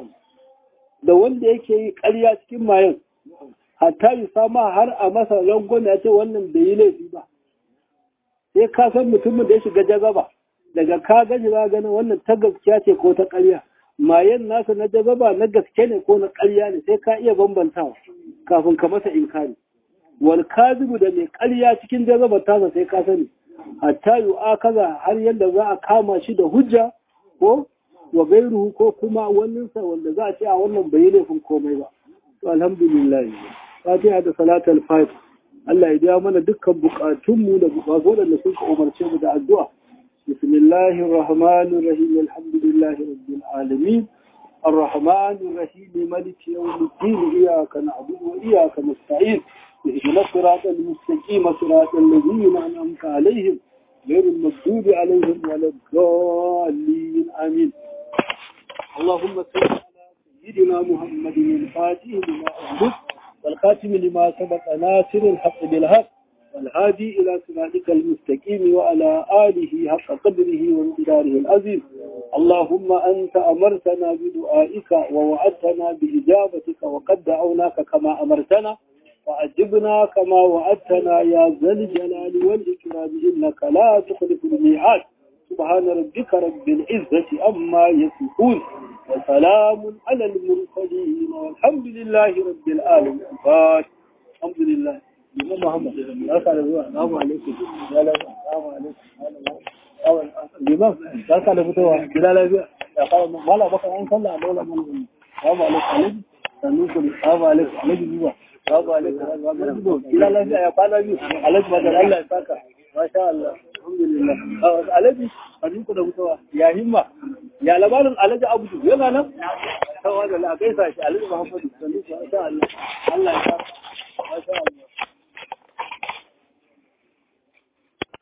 da wanda yake yi ƙarya cikin mayen hatta yi sama har a masa rangon ya ce wannan bai yi laifi ba sai ka san mutumin da ya shiga jazaba daga ka gaji ba ganin wannan ta gaskiya ce ko ta ƙarya mayen nasa na jazaba na gaske ne ko na ƙarya ne sai ka iya bambantawa kafin ka masa inkari wal kazibu da mai ƙarya cikin jazaba tasa sai ka sani hatta yu akaza har yadda za a kama shi da hujja ko wa gairuhu ko kuma waninsa wanda za a ce a wannan bai yi laifin komai ba to alhamdulillah fatiha da salatul fatih Allah ya biya mana dukkan bukatunmu da bukatu da suka umarce mu da addu'a bismillahir rahmanir rahim alhamdulillahi rabbil alamin الرحمن الرحيم مالك يوم الدين إياك نعبد وإياك نستعين اهدنا الصراط المستقيم صراط الذين أنعمت عليهم غير المغضوب عليهم ولا الضالين آمين اللهم صل على سيدنا محمد الفاتح لما أغلق والخاتم لما سبق ناصر الحق بالحق والهادي إلى صراطك المستقيم وعلى آله حق قدره وامتداره العظيم اللهم أنت أمرتنا بدعائك ووعدتنا بإجابتك وقد دعوناك كما أمرتنا وأجبنا كما وعدتنا يا ذا الجلال والإكرام إنك لا تخلف الميعاد سبحان ربك رب العزة أما يصفون وسلام على المرسلين والحمد لله رب العالمين الحمد لله Imam Muhammad, barka da zuwa, salamu alaikum, salamu alaikum, Imam, barka da fitowa, gida lafiya, ya kawo mala baka an sallah a dole mun salamu alaikum, alaikum, sannu ku, salamu alaikum, alaikum zuwa, salamu alaikum, salamu alaikum, gida lafiya ya kwana biyu, alaikum, madar Allah ya saka, masha Allah, alhamdulillah, alaikum, sannu ku da fitowa, ya himma, ya labarin alhaji abudu yana nan? Tawa da la gaisa shi alhaji Muhammadu, sannu ku, masha Allah, Allah ya saka.